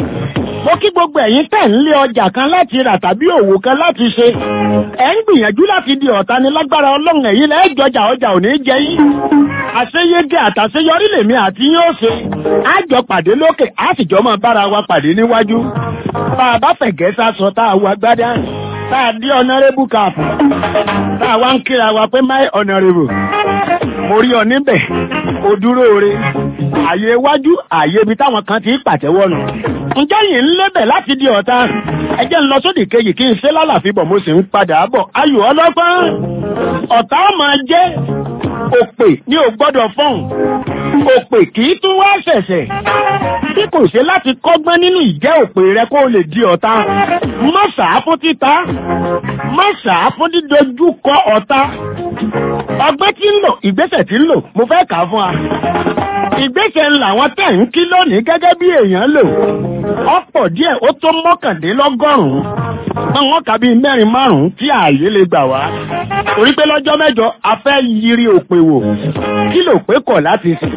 mo kí gbogbo ẹ̀yin tẹ̀ ń lé ọjà kan láti rà tàbí òwò kan láti ṣe ẹ̀ ń gbìyànjú láti di ọ̀tá ni lágbára ọlọ́run ẹ̀yin lẹ́ẹ̀ jọjà ọjà ò ní jẹ yín àṣeyege àtàṣeyọrí lèmi àti yín ó ṣe á jọ pàdé lókè á sì jọ máa bára wa pàdé níwájú bá a bá fẹ̀gẹ́ sásọ tá a wà gbádá tá a dí ọ̀nàrẹ́bù káàpù tá a wá ń kíra wa pé my honourable mo rí ọ níbẹ̀ o dúró re àyè iwájú àyè ibi táwọn kan ti ń pàtẹ́wọ́ nù ǹjẹ́ yìí ń lébẹ̀ láti di ọ̀tá ẹjẹ́ ń lọ sódì kejì kí n ṣe lálàfíbọ̀ mo sì ń padà bọ̀ ayò ọlọ́gbọ́n ọ̀tá máa jẹ́ òpè ní ò gbọ́dọ̀ fọ́n òpè kì í tún wá ṣẹ̀ṣẹ̀ tí kò ṣe láti kọ́gbọ́n nínú ìjẹ́ òpè rẹ kó o lè di ọ̀tá má ṣàá fún títa má ṣàá fún dídojú kọ ọ̀tá ọgbẹ́ tí ń lò ìgbésẹ̀ tí ń lò mo fẹ́ kà á fún wa ìgbésẹ̀ ńlá wọn tẹ̀ ń kí lónìí gẹ́gẹ́ bí èèyàn lò ọ̀pọ̀ díẹ̀ ó tó mọ́kàndínlọ́gọ́rùn-ún àwọn kà bíi mẹ́rin márùn-ún tí ààyè lè gbà wá torí pé lọ́jọ́ mẹ́jọ a fẹ́ yiri òpè wò kí lò pé kọ̀ láti sìn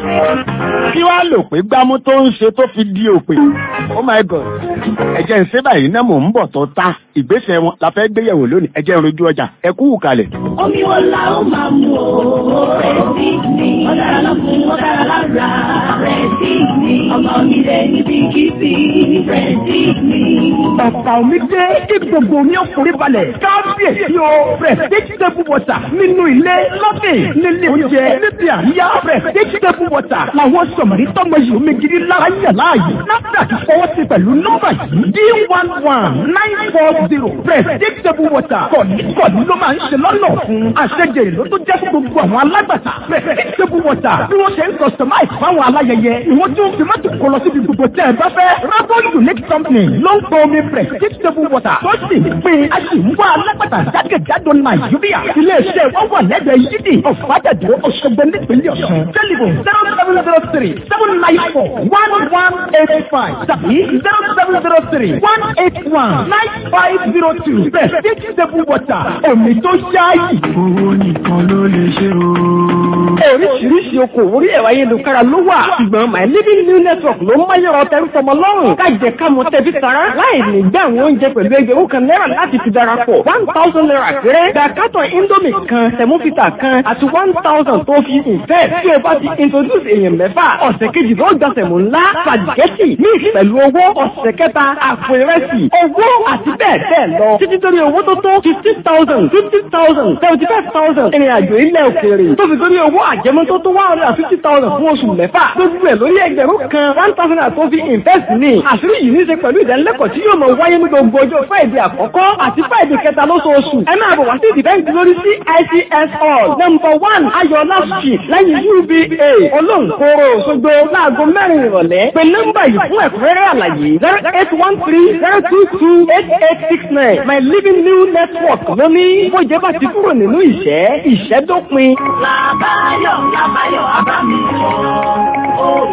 kí wàá lò pé gbámú tó ń ṣe tó fi di òpè oh my god ẹ̀jẹ̀ ń ṣe báyìí náà mò ń bọ̀ tó ta ìgbésẹ̀ wọn la fẹ́ gbéyẹ̀wò lónìí ẹ̀jẹ̀ ń rojú ọjà ẹ kú kalẹ̀. Omi wo la ó máa mu o? Rẹ̀sí mi. Ọ̀dára lọ́kùn, ọ̀dára lára. Rẹ̀sí mi. Ọmọ mi lè níbi kìsì. Rẹ̀sí mi. Ọ̀pá omi dé kí gbogbo omi ọkùnrin balẹ̀. Kábíyèsí o. Prestige table water nínú ilé lọ́bìn nílé oúnjẹ níbi àríyá. Prestige table water làwọn sọ̀mọ̀rí tọ́mọ yìí omi gidi lára yàn láàyè. NAFDAC fọwọ́ sí pẹ̀lú nọ́mbà yìí. D one one nine four zero. Prestige table water kọ̀ọ̀ní kọ̀ọ̀ní ló máa ń ṣe lọ́nà fún. Àṣejèrè ló tó jẹ́ fún gbogbo àwọn alágbàtà. Prestige table water bí wọ́n ṣe ń customize fáwọn aláyẹyẹ. Ìwọ́n tí ó fi mọ́tò kọ lọ síbi gbogbo tẹ́ ẹ bá fẹ́. Rabo Unique Company ló ń pọ omi Prestige table water. Tó sì ń pín a sì ń wá alágbàtà jákèjádò Nàìjíríà. Ilé-iṣẹ́ wọn wà lẹ́gbẹ̀ẹ́ yídì ọ̀fàdàdó Òṣogbo nípínlẹ̀ Ọ̀ṣun. Tẹlifon zero seven zero three seven nine four one one eight five tàbí zero seven zero three one eight one nine five zero two. Prestige table water omi tó ṣáàyè. Owó nìkan ló lè ṣe o. Oríṣiríṣi okòwò orí ẹ̀rọ ayélujára ló wà. Ṣùgbọ́n My Living New Network ló máyọ̀ ọ̀tẹ̀ ń tọmọ lọ́rùn. Kájẹ ká mọ tẹbí tara. Láì ní gbé àwọn oúnjẹ pẹ̀lú ẹgbẹ̀rún kan náírà láti fi darapọ̀. One thousand naira péré. Gba kátọ̀ Indomie kan, tẹ̀múfìtà kan àti one thousand tó fi ìfẹ́. Tí o bá ti introduce èèyàn mẹ́fà, ọ̀sẹ̀ kejì ló gba sẹ̀mú ńlá, spaghetti, mix pẹ̀lú owó, ọ̀sẹ̀ kẹta, àpò ìrẹsì, owó àti bẹ́ẹ̀ bẹ́ẹ̀ lọ. Títí torí owó tó tó fifty thousand, fifty thousand, seventy five thousand. Ìrìn àjò ilẹ̀ òkèèrè. Tó fi torí owó àjẹmọ́ tó tó one hundred and fifty thousand fún oṣù mẹ́fà. Gbogbo ẹ̀ lórí ẹgbẹ̀rún kan one thousand and tó fi invest ní. Àṣírí yìí ní í ṣe pẹ̀lú ìdánilẹ́kọ̀ọ́ tí yóò máa wáyé ní gbogbo ọjọ́ Friday àkọ́kọ́ àti Friday kẹta lóṣooṣù. Ẹ máa bọ̀ wá sí ìdìbẹ́ǹtì lórí CICS hall number one Ayọ̀lá street lẹ́yìn UBA Olóńkóró Òṣogbo láago mẹ́rin ìrọ̀lẹ́. Pè nọ́mbà yìí fún ẹ̀kúnrẹ́rẹ́ àlàyé zero eight one three zero two two eight eight six nine My Living New Network ló ní bójẹ́ bá ti kúrò nínú ìṣẹ́ ìṣẹ́ dópin. Làbáyọ̀ làbáyọ̀ abámi o.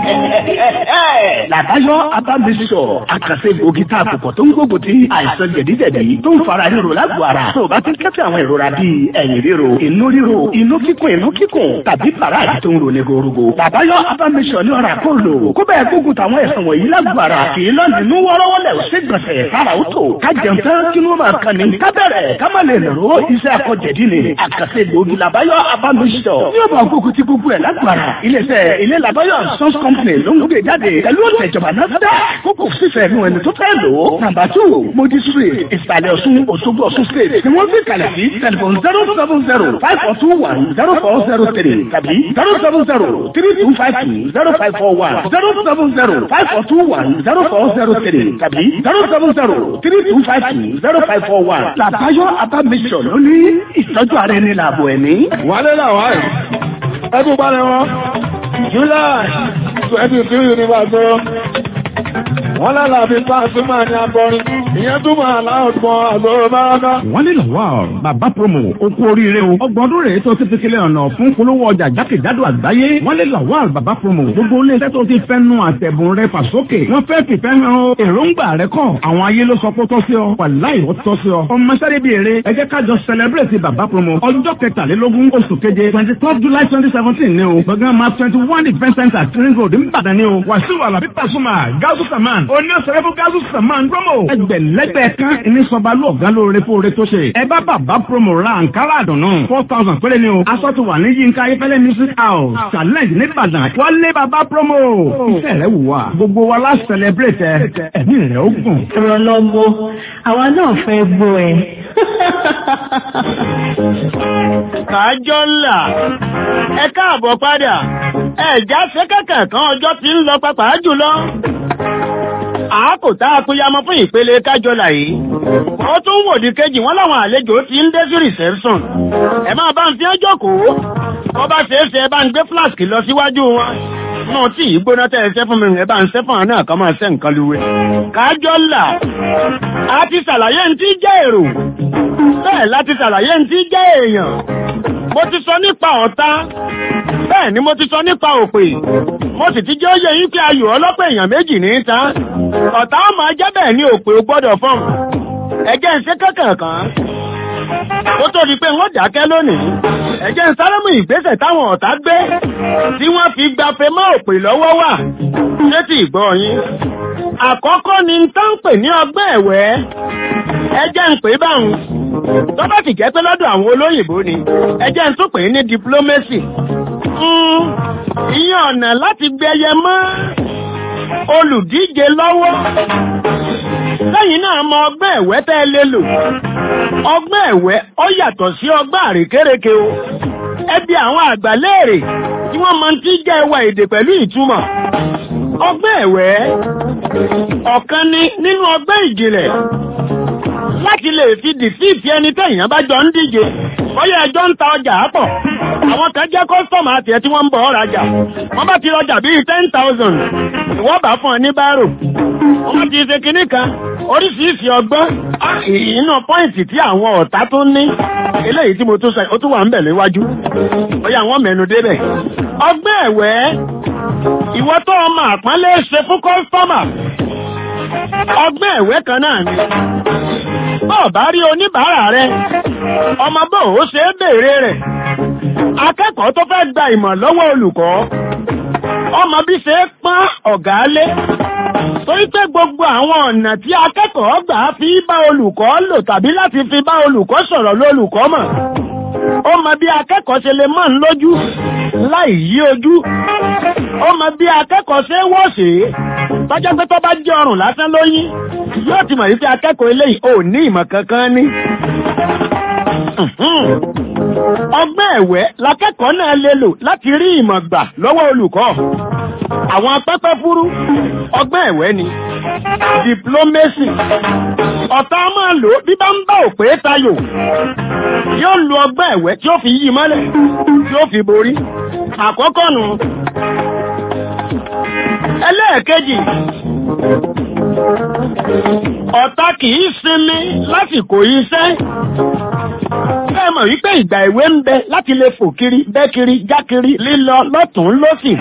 làbáyọ abámisọ àkàṣe gbòógì tá a kò pọ̀ tó ń gbógun ti àìsàn jẹ̀díjẹ̀dí tó ń fara ríro lágbo ara tó o bá ti ń kẹ́fẹ́ àwọn ìrora bíi ẹ̀yìn ríro inú ríro inú kíkùn inú kíkùn tàbí fàràdì tó ń ro ní gorogo làbáyọ abámisọ ní ọ̀rà kó lò kó bẹ́ẹ̀ gbógun táwọn ẹ̀sán wọ̀nyí lágbo ara kì í lọ nínú wọ́rọ́wọ́lẹ̀ ṣé gbọ̀nsẹ̀ sára ó tó ká jẹun tán kí ló máa kan ní ká bẹ̀rẹ̀ ká má lè lọ́rọ́ iṣẹ́ akọ̀jẹ̀dí ni àkàṣe gbòógì làbáyọ abámisọ ní ọ̀bà gbógun ti gbogbo ẹ̀ lágbo ara iléeṣẹ́ ilé làbáyọ sons company ló ń gbé jáde pẹ̀lú ọ̀tẹ̀jọba náà dá kókò fífẹ́ nu ẹni tó fẹ́ lò ó. nàmbà tù modi street ìsàlẹ̀ ọ̀ṣun òṣogbo ọ̀ṣun state ni wọ́n fi kalẹ̀ sí tẹlifon zero seven zero five four two one zero four zero three tàbí zero seven zero three two five two zero five four one zero seven zero five four two one zero four zero three tàbí zero seven zero three two five two zero five four one. làbáyọ abamisọ ló ní ìtọ́jú ara ẹni làbọ̀ ẹ̀mí. wálé làwọn ẹ̀ ẹ tún bá lẹ́wọ̀n july twenty three ní bàtọ́ wọ́n lálàbí pàṣímà ní akọrin ìyẹn túmọ̀ aláwọ̀gbọ́n àgbọ̀rọ̀ báraka. wọ́n ní lọ́wọ́ bàbá promo okú oríire o ọgbọ̀n ọdún rèé tó ti fi kílẹ̀ ọ̀nà fún polówó ọjà jákèjádò àgbáyé wọ́n ní lọ́wọ́ bàbá promo gbogbo iléeṣẹ́ tó ti fẹ́ nu àtẹ̀bùn rẹ fàsókè wọ́n fẹ́ fìfẹ́ hàn o èròǹgbà rẹ kọ́ àwọn ayé ló sọ pé ó tọ́ sí ọ wàláì ó tọ́ sí ọ ọmọ sáré bíi eré ẹ jẹ́ ká jọ celebrate bàbá promo ọjọ́ kẹtàlélógún oṣù keje twenty third july twenty seventeen ni o gbọ̀ngàn ma twenty one event center ring road nìbàdàn ni o wàṣíù alábí pàṣùmà gáúsù saman oní ọ̀sẹ̀rẹ̀ fún gáúsù saman promo ẹgbẹ̀lẹ́gbẹ̀ kan ní sọba lóògán lóore fóore tó ṣe ẹ bá bàbá promo ra àǹkárá àdùnnú four thousand péré ni o aṣọ ti wà ní yínká ayéfẹ́lẹ́ music house challenge nìbàdàn wálé bàbá promo iṣẹ́ rẹ̀ wù wá gbogbo wa la celebrate ẹ ẹ̀mí rẹ̀ ó gùn. ìrànlọ́wọ́ àwa náà fẹ́ gbọ́ ẹ. kájọ́ ńlá ẹ káàbọ̀ padà ẹ̀já ṣẹ́kẹ̀kẹ̀ kan ọjọ́ tí ń lọ pàpà jùlọ. àákò tá a kú yamọ fún ìpele kájọlà yìí. wọ́n tún wò di kejì wọ́n láwọn àlejò tí ń dé sí reception. ẹ máa bá ń fi ẹjọ́ kó. wọ́n bá ṣeé ṣe ẹ bá ń gbé flask lọ síwájú wọn. náà tí ìgbóná tẹ́ ẹ ṣẹ́ fún mi ẹ bá ń ṣẹ́ fún àwọn náà kan máa ṣẹ́ nǹkan luwe. kájọlà a ti ṣàlàyé ń tí jẹ́ èrò. bẹ́ẹ̀ láti ṣàlàyé ń tí jẹ́ èèyàn. mo ti sọ nípa ọ̀tá bẹ́ẹ̀ ni mo ti sọ nípa òpè mo sì ti jẹ́ ó yẹ yín pé ayò ọlọ́pẹ̀ èèyàn méjì ní ta ọ̀tá ó máa jẹ́ bẹ́ẹ̀ ni òpè ó gbọ́dọ̀ fọ́n ẹ̀jẹ̀ ń ṣe kankan ó tó di pé wọ́n dákẹ́ lónìí ẹ̀jẹ̀ ń sáré mú ìgbésẹ̀ táwọn ọ̀tá gbé tí wọ́n fi gbafẹ́ mọ́ òpè lọ́wọ́ wà létí ìgbọ́ yín àkọ́kọ́ ni ń tán pè ní ọgbẹ́ ẹ̀wẹ́ ẹjẹ́ ń pè báwọn tó bá sì jẹ́ pé lọ́dọ̀ àwọn olóyìnbó ni ẹjẹ́ ń tún pè ní diplomacy ìyẹn ọ̀nà láti gbẹyẹ mọ́ olùdíje lọ́wọ́ lẹ́yìn náà mọ ọgbẹ́ ẹ̀wẹ́ tẹ́ ẹ lè lò ọgbẹ́ ẹ̀wẹ́ ó yàtọ̀ sí ọgbẹ́ àrékérekè o ẹbí àwọn àgbà léèrè tí wọ́n mọ tí jẹ́ ẹwà èdè pẹ̀lú ìtumọ̀ ọgbẹ́ ẹ̀wẹ́ ọ̀kan ni nínú ọgbẹ́ ìjìnlẹ̀ láti lè fi dìfíìtì ẹni tẹ̀yàn bá jọ ń díje bóyá ẹjọ́ ń ta ọjà pọ̀ àwọn kan jẹ́ kọ́sọ̀mù àti ẹ̀ tí wọ́n ń bọ̀ ọ́rajà wọ́n bá ti rọjà bíi ten thousand ìwọ́n bá fún ọ ní bárò wọ́n ti ṣe kinní kan oríṣiríṣi ọgbọ́n inú pọ́ìntì tí àwọn ọ̀tá tó ní eléyìí tí mo tún sọ ó tún wà ń bẹ̀ léwájú bóyá wọ́n mẹ́nu débẹ̀ ọgbẹ́ ẹ̀wẹ́ ìwọ tó ọmọ àpọ́nlé ṣe fún kọ́sọ́mà ọgbẹ́ ẹ̀wẹ́ kan náà ni bọ́ọ̀ bá rí oníbàárà rẹ ọmọ bó ó ṣe é béèrè rẹ̀ akẹ́kọ̀ọ́ tó fẹ́ gba ìmọ̀ lọ́wọ́ olùkọ́ ọmọ bí ṣe é pọ́n ọ̀gá lé torí pé gbogbo àwọn ọ̀nà tí akẹ́kọ̀ọ́ gbà fi bá olùkọ́ lò tàbí láti fi bá olùkọ́ sọ̀rọ̀ lólùkọ́ mọ̀ ó mọ bí akẹ́kọ̀ọ́ ṣe lè mọ̀ ń lójú láì yí ojú ó mọ bí akẹ́kọ̀ọ́ ṣe wọ́ sí tọ́jọ́ pé tó bá jẹ́ ọrùn lásán lóyún yóò ti mọ̀ wípé akẹ́kọ̀ọ́ eléyìí ò ní ìmọ̀ kankan ní. ọgbẹ́ ẹ̀wẹ́ lakẹ́kọ̀ọ́ náà lè lò láti rí ìmọ̀ gbà lọ́wọ́ olùkọ́ àwọn pẹ́pẹ́ fúrú ọgbẹ́ ẹ̀wẹ́ ni diplomacy ọ̀tá máa lò bí bá ń bá òpè tayò yóò lu ọgbẹ́ ẹ̀wẹ́ tí ó fi yí mọ́lẹ̀ tí ó fi borí àkọ́kọ́ nù ẹlẹ́ẹ̀kejì ọ̀tá kìí sinmi lásìkò iṣẹ́ Bẹ́ẹ̀ mọ̀ wípé ìgbà ìwé ń bẹ láti lè fò kiri, bẹ́ kiri, já kiri, lílọ lọ́tún lọ́sì.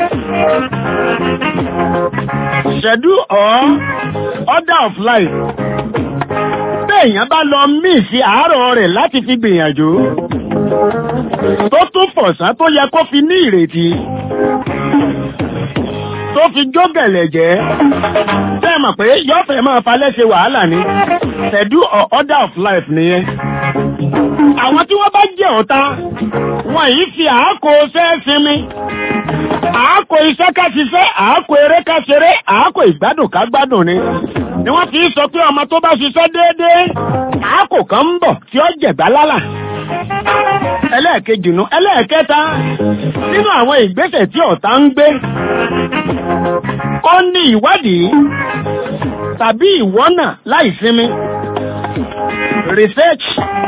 Schedule or order of life. Béèyàn bá lọ míì sí àárọ̀ rẹ̀ láti fi gbìyànjú. Tó tún fọ̀sán tó yẹ kó fi ní ìrètí tó fi jógẹ̀lẹ̀ jẹ́ tẹ́ mọ̀ pé yọ́fẹ̀ máa falẹ́ ṣe wàhálà ní schedule or order of life nìyẹn àwọn tí wọ́n bá jẹ́ ọ̀tá wọ́n yìí fi àákò ṣẹ́ sinmi àákò iṣẹ́ ká ṣiṣẹ́ àákò eré ká ṣeré àákò ìgbádùn ká gbádùn ni ni wọ́n fi sọ pé ọmọ tó bá ṣiṣẹ́ déédéé àákò kan ń bọ̀ tí ó jẹ̀gbá lálà ẹlẹ́ẹ̀kejì nu ẹlẹ́ẹ̀kẹta nínú àwọn ìgbésẹ̀ tí ọ̀tá ń gbé ó ní ìwádìí tàbí ìwọ́nà láìsinmi research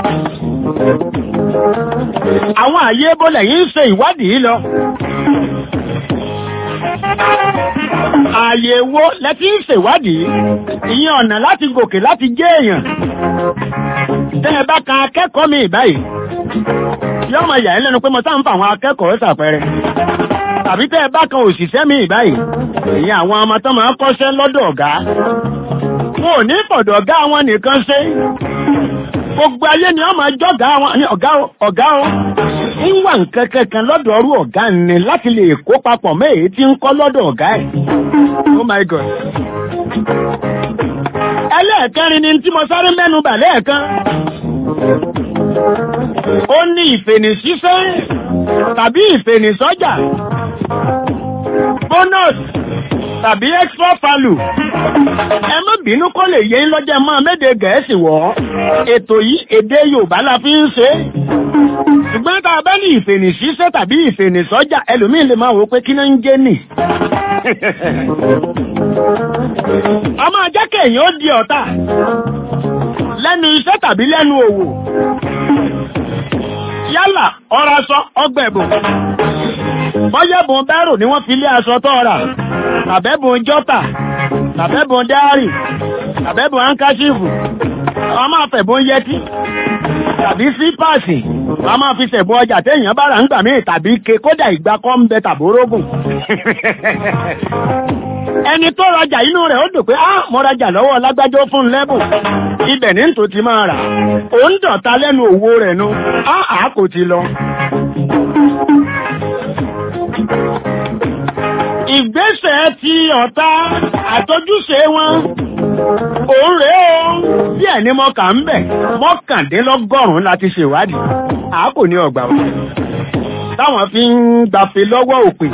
àwọn àyè bọ́lẹ̀ yìí ń ṣe ìwádìí lọ ààyè wo lẹ́tí ń ṣèwádìí ìyẹn ọ̀nà láti gòkè láti jẹ́ èèyàn tẹ́ ẹ bá kan akẹ́kọ̀ọ́ mi báyìí yọ́ máa yà ẹ́ lẹ́nu pé mo sáà ń fa àwọn akẹ́kọ̀ọ́ ṣàpẹẹrẹ tàbí tẹ́ ẹ bá kan òṣìṣẹ́ mi báyìí ìyẹn àwọn ọmọ tó máa ń kọ́ṣẹ́ lọ́dọ̀ ọ̀gá wọn ò ní fọ̀dọ̀ ọ̀gá wọn nìkan ṣe gbogbo ayé ni wọ́n máa jọ́gá wọn ní ọ̀gá o ọ̀gá o ń wà nǹkan kankan lọ́dọ̀ ọrú ọ̀gá ni láti lè kó papọ̀ mọ́ èyí tí ń kọ́ lọ́dọ̀ ọ̀gá ẹ̀ oh my god ẹlẹ́ẹ̀kẹrin ni tí mo sáré mẹ́nu bà lẹ́ẹ̀kan ó ní ìfènìṣíṣẹ́ tàbí ìfènìṣọ́jà bonus tàbí extra value ẹ má bínú kó lè yé lọ́jọ́ máa méde gẹ̀ẹ́sì wọ̀ ètò yìí èdè yorùbá la fi ń ṣe ṣùgbọ́n tá a bá ní ìfènìṣíṣẹ́ tàbí ìfènìṣọ́jà ẹlòmíín lè máa wò pé kí náà ń jẹ́ nì ọmọ ajẹ́kẹ̀ èèyàn ó di ọ̀tá lẹ́nu iṣẹ́ tàbí lẹ́nu òwò yálà ọ̀rọ̀ aṣọ ọgbẹ̀bùn bọ́yẹ̀bùn bẹ́rù ni wọ́n fi lé aṣọ tó rà tàbẹ́bùn jọ́tà tàbẹ́bùn dáárì tàbẹ́bùn hankaṣífù wọ́n máa fẹ̀bùn yẹtí tàbí sípàsì wọ́n máa fi ṣẹ̀bùn ọjà téèyàn bá rà ń gbà míì tàbí ke kódà ìgbà kọ́ ń bẹ tàbórógùn ẹni tó rajà inú rẹ̀ ó dùn pé á mo rajà lọ́wọ́ lágbájọ́ fún lẹ́bùn ibẹ̀ ní tò ti máa rà ó ń dọ̀ta lẹ́nu òwò rẹ̀ nu á àá kò ti lọ. ìgbésẹ̀ ti ọ̀tá àtọ́júṣe wọn òun rèé o bí ẹni mọ́kà ń bẹ̀ mọ́kàndínlọ́gọ́rùn-ún láti ṣèwádìí àá kò ní ọgbà wọn táwọn fi ń gbàfé lọ́wọ́ òpè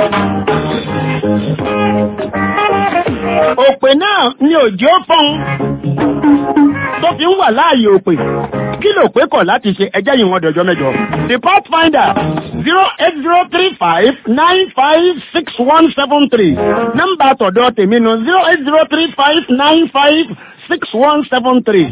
òpè náà ni òjò fún tó fi ń wà láàyè òpè kí ló pé kọ̀ láti ṣe ẹjẹ́ yìí wọn dọ̀jọ́ mẹ́jọ. the pathfinder zero eight zero three five nine five six one seven three nọ́mbà tọ̀dọ̀ tèmi nu zero eight zero three five nine five six one seven three.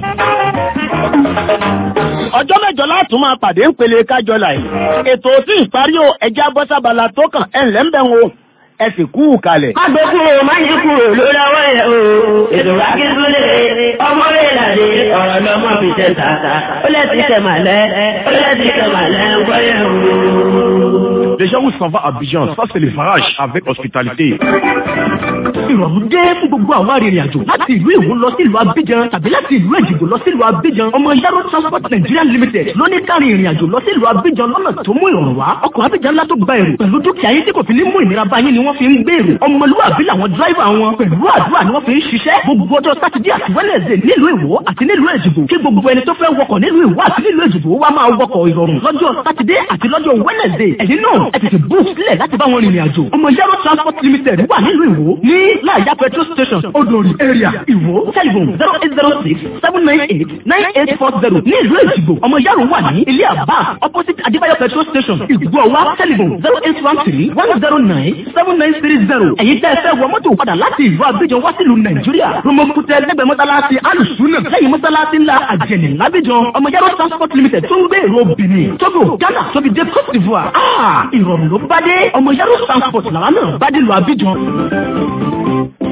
ọjọ́ mẹ́jọ látún máa pàdé ń pele kájọ láì ètò tí ìparí o ẹja bọ́sábala tó kàn ẹ̀ ńlẹ́ ń bẹ̀ ń wo ẹ sì kú kalẹ̀. má gbé kúrò má yí kúrò lórí ọwọ́ yẹn o ètò akíndúlé ọmọ rẹ̀ làdé ọ̀rọ̀ lọ́mọ fi tẹ̀ tààtà ó lẹ́sìn tẹ̀ màlẹ́ ó lẹ́sìn tẹ̀ màlẹ́ ń gbọ́ yẹn o. Déjà, où s'en va à Abidjan Ça, c'est le farage avec hospitalité. ìrọ̀rùn dé fún gbogbo àwọn arìnrìn àjò láti ìlú Èwo lọ sí ìlú Abidjan tàbí láti ìlú Èjìgbò lọ sí ìlú Abidjan ọmọ Yaro Transport Nigeria Limited ló ní kárí ìrìn àjò lọ sí ìlú Abidjan lọ́nà tó mú ìrọ̀rùn wá ọkọ̀ Abidjan ńlá tó gba èrò pẹ̀lú dúkìá yín tí kò fi ní mú ìnira bá yín ni wọ́n fi ń gbé èrò ọmọlúwàbí làwọn dráìvà wọn pẹ̀lú àdúrà ni wọ́n fi ń ṣiṣẹ́ gbogbo ọjọ́ sátidé àti wẹ́lẹ̀dẹ̀ nílùú Èwo àti nílùú Èjìgbò kí gbogbo ẹni tó fẹ́ wọkọ̀ nílùú Èwo àti nílùú Èjìgbò wá máa wọkọ̀ ìrọ̀rùn lọ́jọ́ sátidé àti lọ́jọ́ wẹ́lẹ̀dẹ̀ ẹ̀yin náà ẹ tètè bú sílẹ̀ láti bá wọn rìnrìn àjò ọmọ Yaro Transport Limited wà nílùú Èwo ní láàyà petrol station odori area Ìwó telephone zero eight zero six seven nine eight nine eight four zero ní ìlú Èjìgbò ọmọ Yaro wà ní ilé àbá opposite Adébáyọ̀ petrol station Ìgbọ̀wá telephone zero eight one three one zero nine seven nine three zero ẹ̀yin tẹ́ ẹ fẹ́ wọ mọ́tò padà láti ìlú Abidjan wá sílùú Nàìjíríà Romokutẹ lẹ́gbẹ̀ẹ́ mọ́sálásí alùsùnà lẹ́yìn mọ́sálásí ńlá àjẹnì lábíjan ọmọ Yaro transport limited tó ń gbé èrò Benin Togo Ghana tóbi dé Cote d'Ivoire ah ìrọ̀rùn ló bá dé ọmọ Yaro transport làwọn náà bá dé lu Abidjan.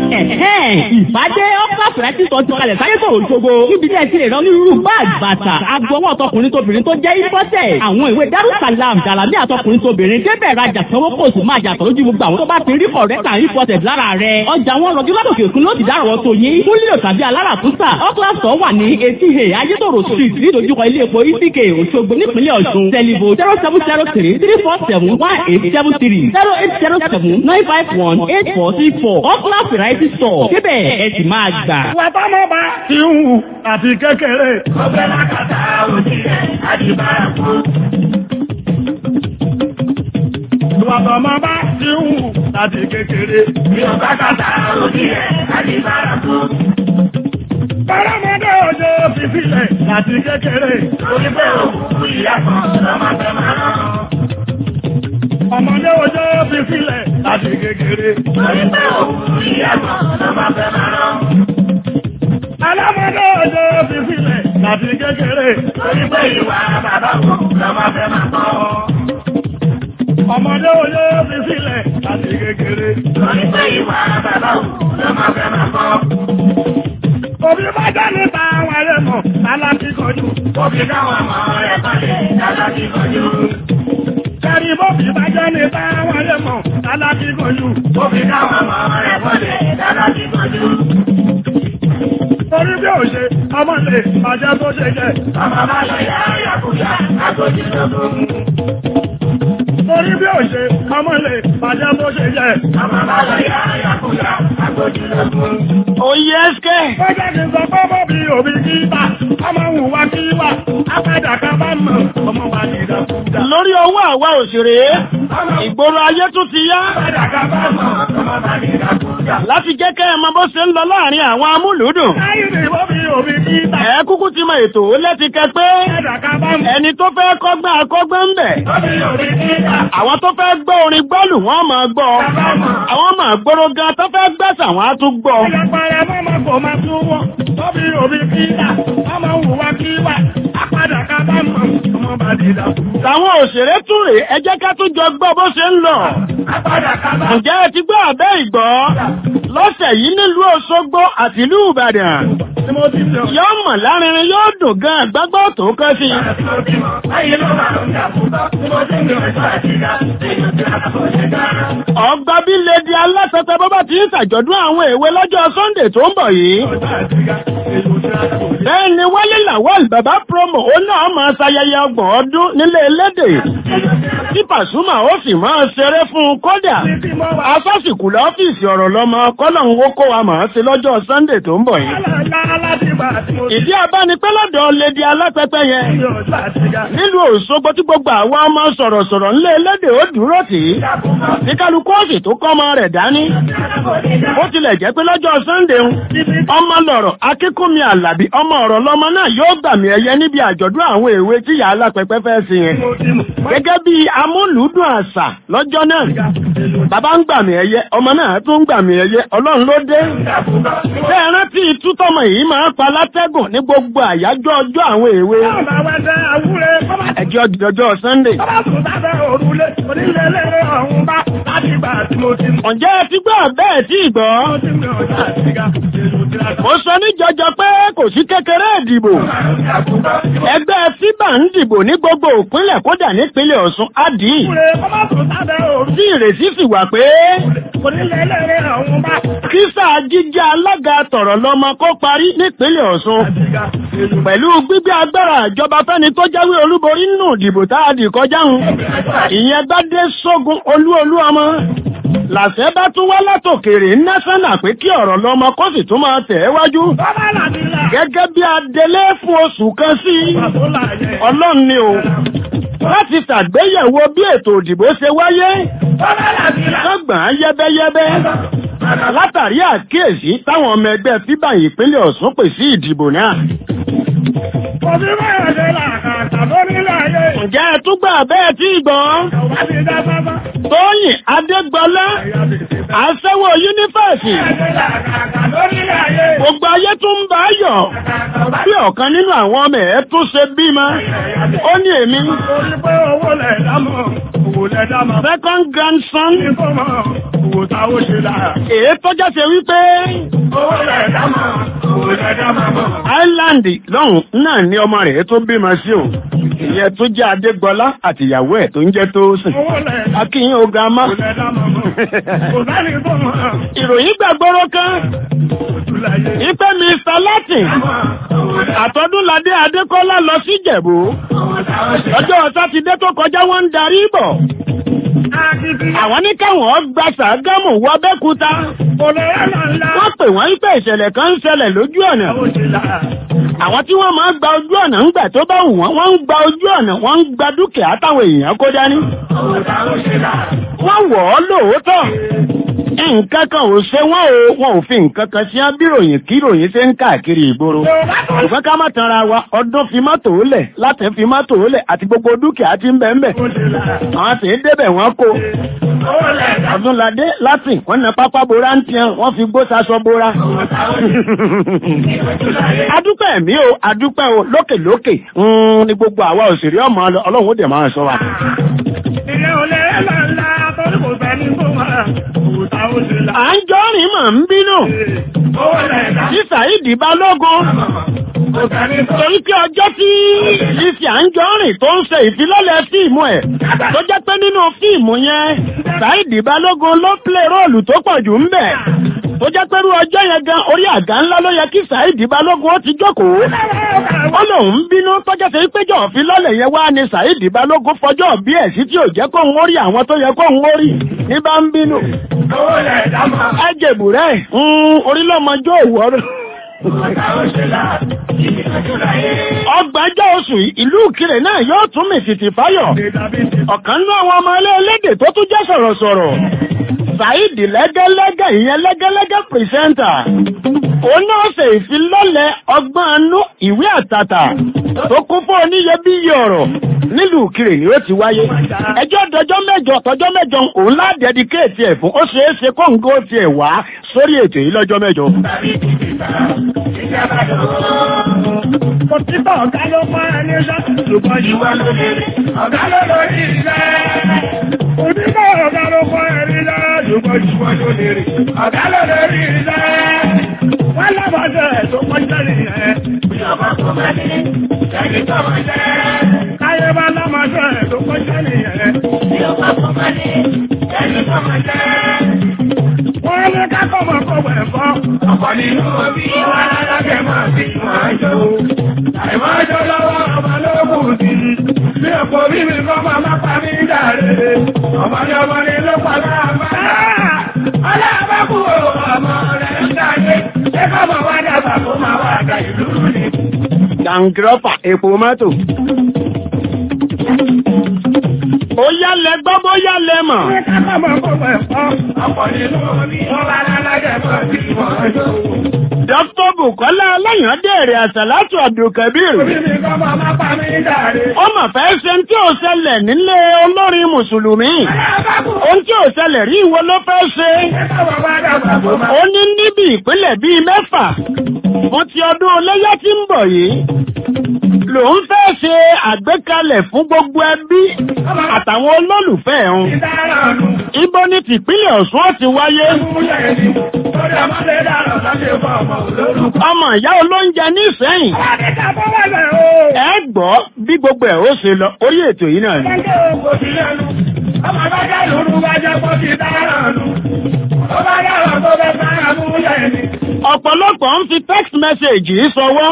ìbádé ọ́pá fìrẹ́tì sọ ti kalẹ̀ sáyé tó òṣogbo. níbi tí ẹ ti lè rán onírúurú báàgì bàtà agbọwọ́ ọtọkùnrin tóbìnrin tó jẹ́ ìfọ́tẹ̀. àwọn ìwé darussalam dàlámì àtọkùnrin tóbìnrin débẹ̀ rajà sanwó kò sì máa jàtọ̀ lójú gbogbo àwọn tó bá ti rí kọ̀rẹ́tà ìfọ́tẹ̀ lára rẹ̀. ọjà wọn rọjú lọ́dọ̀kẹ̀ òkun ló ti dárọ̀ tó yín. fún lílo tàbí aláràtúntà ọ́kílàsọ̀ wà ní etí he ayétòrò street nídojúkọ ilé epo ìsìkè òṣogbo nípínlẹ̀ ọ̀ṣun tẹlifo zero seven zero three three four seven one eight seven three zero eight zero seven nine five one eight four three four ọ́kílà variety store síbẹ̀ ẹ sì máa gbà. Wàtọ́mọ́ bá ti ń hù àti kékeré. Ọgbẹ́ lákàtà òjì rẹ̀ àdìbára fún. Wàtọ́mọ́ bá ti ń hù àti kékeré. Bí o bá kàtà òjì rẹ̀ àdìbára fún. Báramọ́dé òjò fi sílẹ̀ àti kékeré. Lórí pé òkú ìyá kan lọ́mọ fẹ́ máa rán. Ọmọdé òjò fi sílẹ̀ àti kékeré. Lórí pé òkú ìyá kan lọ́mọ fẹ́ máa rán. Alámọ́dé òjò fi sílẹ̀ àti kékeré. Lórí pé ìwà bàbá kò lọ́mọ fẹ́ máa kọ́. Ọmọdé òjò fi sílẹ̀ àti kékeré. Lórí pé ìwà bàbá kò lọ́mọ fẹ́ máa kọ́. Òbí bá jẹ́ nípa àwọn ẹlẹ́mọ̀ alákíkanjú. Òbí káwọn ọmọ rẹ̀ balẹ̀ alákíkanjú. Kẹ́rì bóbí bá jẹ́ nípa àwọn ẹlẹ́mọ̀ alákíkanjú. Òbí káwọn ọmọ rẹ̀ balẹ̀ alákíkanjú. Torí bí ò ṣe, ọmọ lè bàjẹ́ tó ṣe jẹ́. Ọmọ bá lọ yá yàkúyà, àgọ́jì lọ́gbọ̀n. Torí bí ò ṣe, ọmọ lè bàjẹ́ tó ṣe jẹ́. Ọmọ bá lọ yá yàkúyà, àgọ́jì lọ́gbọ̀n. Oyè ẹ́sìkẹ́. Bọ́jà ti sọ pé bọ́bí òbí kí bá, ọmọ wù wá kí wá, apádà ká bá mọ̀, ọmọ bá ní ìdàkúdà. Lórí owó àwa òṣèré, ìgboro ayé tún ti yá. Apádà ká bá mọ̀, ọmọ bá ní ìdàkúdà. Láti jẹ́ kẹ́ ẹ mọ bó ṣe ń lọ láàrin àwọn amúlùúdùn. Ẹ kúkú ti mọ ètò lẹ́ti kẹ pé ẹni tó fẹ́ kọ́gbọ́n akọ́gbọ́n ń bẹ̀. Àwọn tó fẹ́ gbọ́ orin gbọ́lù wọ́n máa gbọ́. Àwọn máa gbóró gan tó fẹ́ gbẹ́sà wọ́n á tún gbọ́. Ìyàpàrà mọ́mọ́ kò máa tún wọ́. Tóbi òbí kí wà, ọmọ òwúwa kí wà, apádà ká bá mọ̀, ọmọ bá dé dà. Àwọn òṣèré tún rèé, ẹ jẹ́ ká tún jọ gbọ́ bó ṣe ń lọ. Ǹjẹ́ ẹ ti gbọ́ àbẹ́ ìgbọ́? Lọ́sẹ̀ yìí nílùú Òṣogbo àti ìlú Ìbàdàn. Yóò mọ̀ lárinrin yóò dùn gan gbágbọ́ tó kọ́ sí. Ọgbà bí lèdí alásọtẹ bọ́bá ti ń ṣàjọ̀dún àwọn èwe lọ́jọ́ Sunday tó ń bọ̀ yìí. Bẹ́ẹ̀ ni Wálé Lawal bàbá promo ó náà máa ṣayẹyẹ ọgbọ̀n ọdún nílé elédè. Tí Pàṣúmà ó sì máa ṣeré fún un kódà. Asọ́sìkù lọ́fíìsì ọ̀rọ̀ lọ́mọ kọ́lọ́hún ó kó wa màá sí lọ́jọ́ Sunday tó ń bọ̀ yìí. Ìdí abánipẹ́ lọ́dọ̀ lèdí alápẹ́pẹ́ yẹn. Nílùú Òṣogbo tí gbogbo àwọn ọmọ sọ̀rọ̀sọ̀rọ̀ ńlé elédè ó dúró tì í. Ní kálukú òsì tó kọ́ ọmọ rẹ̀ dání. Ó tilẹ̀ jẹ́ pé lọ́jọ́ Sunday ń. Ọmọ lọ̀rọ̀ Akínkúnmi Àlàbí ọmọ ọ̀rọ̀ lọ́mọ náà yóò gbàmì ẹ̀yẹ níbi àjọ̀dún àwọn èwe tí ìyá alápẹ́pẹ́ fẹ́ sí yẹn. Gẹ́gẹ́ bí amúlùúdùn àṣà lọ́jọ́ náà. Bàbá ń gbàmì ẹ̀yẹ, ọmọ náà tún ń gbàmì ẹ̀yẹ, Ọlọ́run ló dé. Bẹ́ẹ̀ rántí tútọ́mọ yìí máa ń pa látẹ́gùn ní gbogbo àyájọ́ ọjọ́ àwọn èwe. Ẹjọ́ ọjọ́ Sunday. Ǹjẹ́ ẹ ti gbọ́ bẹ́ẹ̀ tí gbọ́? Mo sọ ní jọjọ pé kò sí kékeré ìdìbò. Ẹgbẹ́ FIBA ń dìbò ní gbogbo òpínlẹ̀ kódà nípínlẹ̀ Ọ̀ṣun Ádì. Tí ìrètí sì wà pé kísà jíjẹ́ alága tọ̀rọ̀ lọ́mọ kó parí nípínlẹ̀ Ọ̀ṣun. Pẹ̀lú gbígbé agbára ìjọba fẹ́ni tó jáwé olúborí nínú ìdìbò tá a dì kọjá ń. Ìyẹn bá dé sógun olú olú ọmọ. Làṣẹ bá tún wá látòkèrè násánà pé kí ọ̀rọ̀ lọ́mọ kó sì tún máa tẹ̀ ẹ́ wájú. Gẹ́gẹ́ bí adelé fún oṣù kan sí. Ọlọ́run ni o. Láti ṣàgbéyẹ̀wò bí ètò òdìbò ṣe wáyé. Lọ́gbọ̀n yẹ́bẹ́yẹ́bẹ́. Látàrí àkíyèsí táwọn ọmọ ẹgbẹ́ fíbà ìpínlẹ̀ Ọ̀ṣun pè sí ìdìbò náà. ǹjẹ́ ẹ tún gbà bẹ́ẹ̀ tí gbọ́n tóyìn adégbọlá aṣẹ́wó yúnífẹ̀sì gbogbo ayé tún ń bá yọ̀ bí ọ̀kan nínú àwọn ọmọ ẹ̀ tún ṣe bímọ ó ní èmi second grandson èyí tọ́já ṣe wípé Island lọ́hùn náà ní ọmọ rẹ̀ tó bímọ sí o ìyẹn tó jẹ́ Adégbọlá àti ìyàwó ẹ̀ tó ń jẹ́ tó sìn akínyìn oga má ìròyìn gbàgbọ́rọ̀ kan ipe Mr. Latin àtọ́dúnladé Adékọ́lá lọ sí Ìjẹ̀bú ọjọ́ sátidé tó kọjá wọ́n ń darí bọ̀ àwọn ní káwọn gba Ṣàgámù wọ Abẹ́òkúta wọ́n pè wọ́n pé ìṣẹ̀lẹ̀ kan ń ṣẹlẹ̀ lójú ọ̀nà àwọn tí wọ́n máa ń gba ojú ọ̀nà ńgbà tó bá wù wọ́n wọ́n ń gba ojú ọ̀nà wọ́n ń gba dúkìá táwọn èèyàn kó dání wọ́n wọ̀ ọ́ lóòótọ́ nǹkan kan ò ṣe wọ́n o wọn ò fi nǹkan kan sí abíròyìn kí ròyìn ṣe ń káàkiri ìgboro ṣùgbọ́n ká má tanra wa ọdún fi mọ́tò lẹ̀ láti fi mọ́tò lẹ̀ àti gbogbo dúkìá tí ń bẹ ń bẹ àwọn sì ń débẹ̀ wọ́n kó ọdúnladé láti wọ́n na pápá bora ń tiẹ̀ wọ́n fi gbó saṣọ bora. adúpẹ́ mi o adúpẹ́ o lókèlókè ní gbogbo àwa òṣèré ọmọ ọlọ́run ó dẹ̀ máa sọ wa. ilé olè lọ́la torí kò fẹ́ ní kó máa òòtà ó ṣe là. à ń jọ́rìn mọ̀ ń bínú. tí Saheed Balógun. torí pé ọjọ́ tí Lizzy Anjorin tó ń ṣe ìfilọ́lẹ̀ fíìmù ẹ̀ tó jẹ́ pé nínú fíìmù yẹn Saheed Balógun ló play róòlù tó pọ̀ jù ń bẹ̀ tó jẹ́ pẹ́rú ọjọ́ yẹn gan orí àga ńlá ló yẹ kí Saheed Balógun ó ti jókòó ó lòun ń bínú tọ́jọ́ sí péjọ òfilọ́lẹ̀ yẹn wá ní Saheed Balógun fọjọ́ bí ẹ̀ sí tí ò jẹ́ kó ń wórí àwọn tó yẹ kó ń wórí ní bá ń bínú ẹ jẹ̀bù rẹ̀ orílọ́mọjọ́ òwúrọ̀ ọgbàjọ́ oṣù ìlú Ìkirè náà yóò tún mì tìtì fáyọ̀ ọ̀kan nú àwọn ọmọ ilé elédè tó tún jẹ́ sọ̀rọ̀sọ̀rọ̀ Saheed lẹ́gẹ́lẹ́gẹ́ ìyẹn lẹ́gẹ́lẹ́gẹ́ pìrìsẹ́ńtà òun náà ṣe ìfilọ́lẹ̀ ọgbọ́n anú ìwé àtàtà tó kún fún oníyebíyẹ ọ̀rọ̀ nílùú Ìkirè ni ó ti wáyé ẹjọ́ dọjọ́ mẹ́jọ tọjọ́ mẹ́jọ òun ládẹ́díkéètì ẹ̀ fún ó ṣeé ṣe kóńgó tiẹ̀ wá sórí ètò yìí lọ́jọ́ mẹ́jọ. Òtítọ́ ọ̀gá ló mọ́ ẹni ṣá, ṣùgbọ́n ìwà ló lè rí. Ọ̀gá ló lórí ilẹ̀. Òtítọ́ ọ̀gá ló mọ́ ẹni ṣá, ṣùgbọ́n ìwà ló lè rí. Ọ̀gá ló lórí ilẹ̀. Wọ́n lábàjẹ́ tó kọjá nìyẹn. Bí ọba kò máa ní, ẹni tó máa jẹ́. Káyé bá lábàjẹ́ tó kọjá nìyẹn. Bí ọba kò máa ní, ẹni tó máa jẹ́. Wọ́n ní kákọ́ mọ̀ kọ́ wẹ̀ fọ́. Ọ̀pọ̀ nínú omi wà lálákẹ́ máa fi máa jó. Àìmáa jó lọ́wọ́ ọmọ lókùn sí. Bí ọ̀pọ̀ bí mi kọ́ máa má pa mí dàrí. Ọmọ ní ọmọ ní ló pa láàbá. Ọlọ́ọ̀bá kú ọmọ rẹ̀ ń dáyé. Ṣé kọ́ mọ̀ wá dàgbà kó máa wá àgbà ìlú ni? Dàǹgírọ́fà epo mọ́tò. Ó yálẹ̀ gbọ́ bó yálẹ̀ mọ̀. Ní kákọ́ mọ̀ kọ́ wẹ̀ fọ́. Ọ̀pọ̀ nínú omi wà lálákẹ́ máa fi máa jó. Dr. Bukola Aláyàndèrè Àsàlátù Abdulkabir. Ó mà fẹ́ ṣe tí ò ṣẹlẹ̀ nílé olórin Mùsùlùmí. Ohun tí ò ṣẹlẹ̀ rí ìwọ ló fẹ́ ṣe. Ó ní níbi ìpínlẹ̀ bíi mẹ́fà. Mo ti ọdún Ọlẹ́yà tí ń bọ̀ yìí. Lòun fẹ́ ṣe àgbékalẹ̀ fún gbogbo ẹbí àtàwọn olólùfẹ́ ẹ̀hún. Ibo ni tìpínlẹ̀ Ọ̀ṣun ó ti wáyé. Ọmọ ìyá olóúnjẹ ní Ìsẹ́yìn. Ẹ gbọ́ bí gbogbo ẹ̀ ó ṣe lọ orí ètò yìí náà ni. Ọmọ bá jẹ́ lóru bá jẹ́ kó ti dára nù. Ó bá dára tó bẹ́ sára mú yẹ̀ ni. Ọ̀pọ̀lọpọ̀ ń fi text message yìí sọwọ́.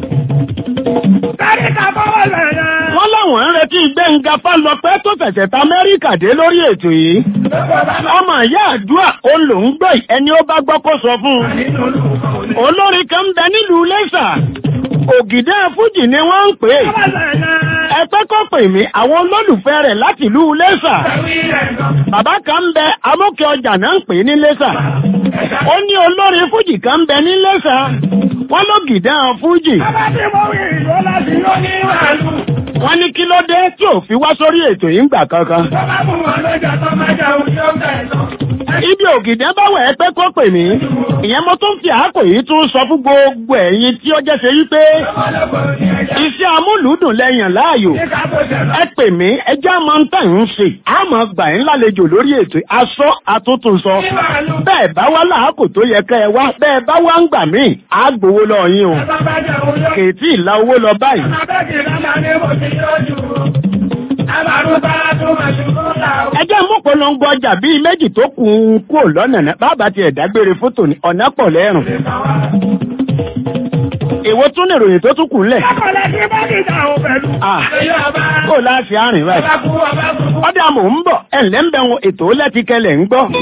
Wọ́n láwọn ń retí Gbẹ́ngà Fálọpẹ́ tó fẹ̀sẹ̀ ta Amẹ́ríkà dé lórí ètò yìí. Ọmọ ìyá àdúrà ó lò ń gbọ́ ẹni ó bá gbọ́ kó sọ fún un. Olórin kan ń bẹ nílùú Lẹ́sà. Ògìdá Fújì ni wọ́n ń pè é. Ẹgbẹ́ kò pè mí àwọn olólùfẹ́ rẹ̀ láti ìlú Lẹ́sà. Bàbá kan ń bẹ amókè ọjà náà ń pè ní Lẹ́sà. Ó ní olórin Fújì kan ń bẹ ní Lẹ́sà. Wọ́n ló gìdá Fújì. wọ́n ní kí ló dé tí ò fi wá sórí ètò yìí ń gbà kankan. Bàbá fún wọn lọ́jà tó máa jẹ òun yóò bẹ̀ lọ. ibi ògìdẹ́ bá wẹ̀ ẹ́ pé kó pè mí ìyẹn mo tún fi àákò yìí tún sọ fún gbogbo ẹ̀yin tí ó jẹ́ ṣe wípé iṣẹ́ amúlùúdùn lẹ́yìn láàyò ẹ pè mí ẹjẹ́ àmọ́ ń tàn ń ṣe àmọ́ gbà ń lálejò lórí ètò aṣọ àtúntún sọ bẹ́ẹ̀ bá wá láàkò tó yẹ kẹ́ ẹ wá bẹ́ẹ̀ bá wá ń gbà mí á gbowó lọ yín o Bàbá jẹ òun yóò. kèétí ìlà owó lọ báyìí Abẹ́kì lámà ní mo ti yọjú. Àbàrú bá tún máa ṣubú làwọn. ẹjẹ́ mú polongo ọjà bíi méjì tó kù ń kúrò lọ́nà náà bàbá tiẹ̀ dágbére fótò ní ọ̀nà pọ̀ lẹ́rùn. èwo tún ní ìròyìn tó tún kù ńlẹ̀. Akọ̀lẹ̀ kí bá ní ìjà òun pẹ̀lú. Ah. Èyí ọba. kó láti àárín báyìí. Ọba kú ọba kú. ọdẹ àmọ̀ ń bọ̀ ẹ̀ǹlẹ́ ń bẹ̀ wọn ètò lẹ́tìkẹlẹ̀ ń gbọ́.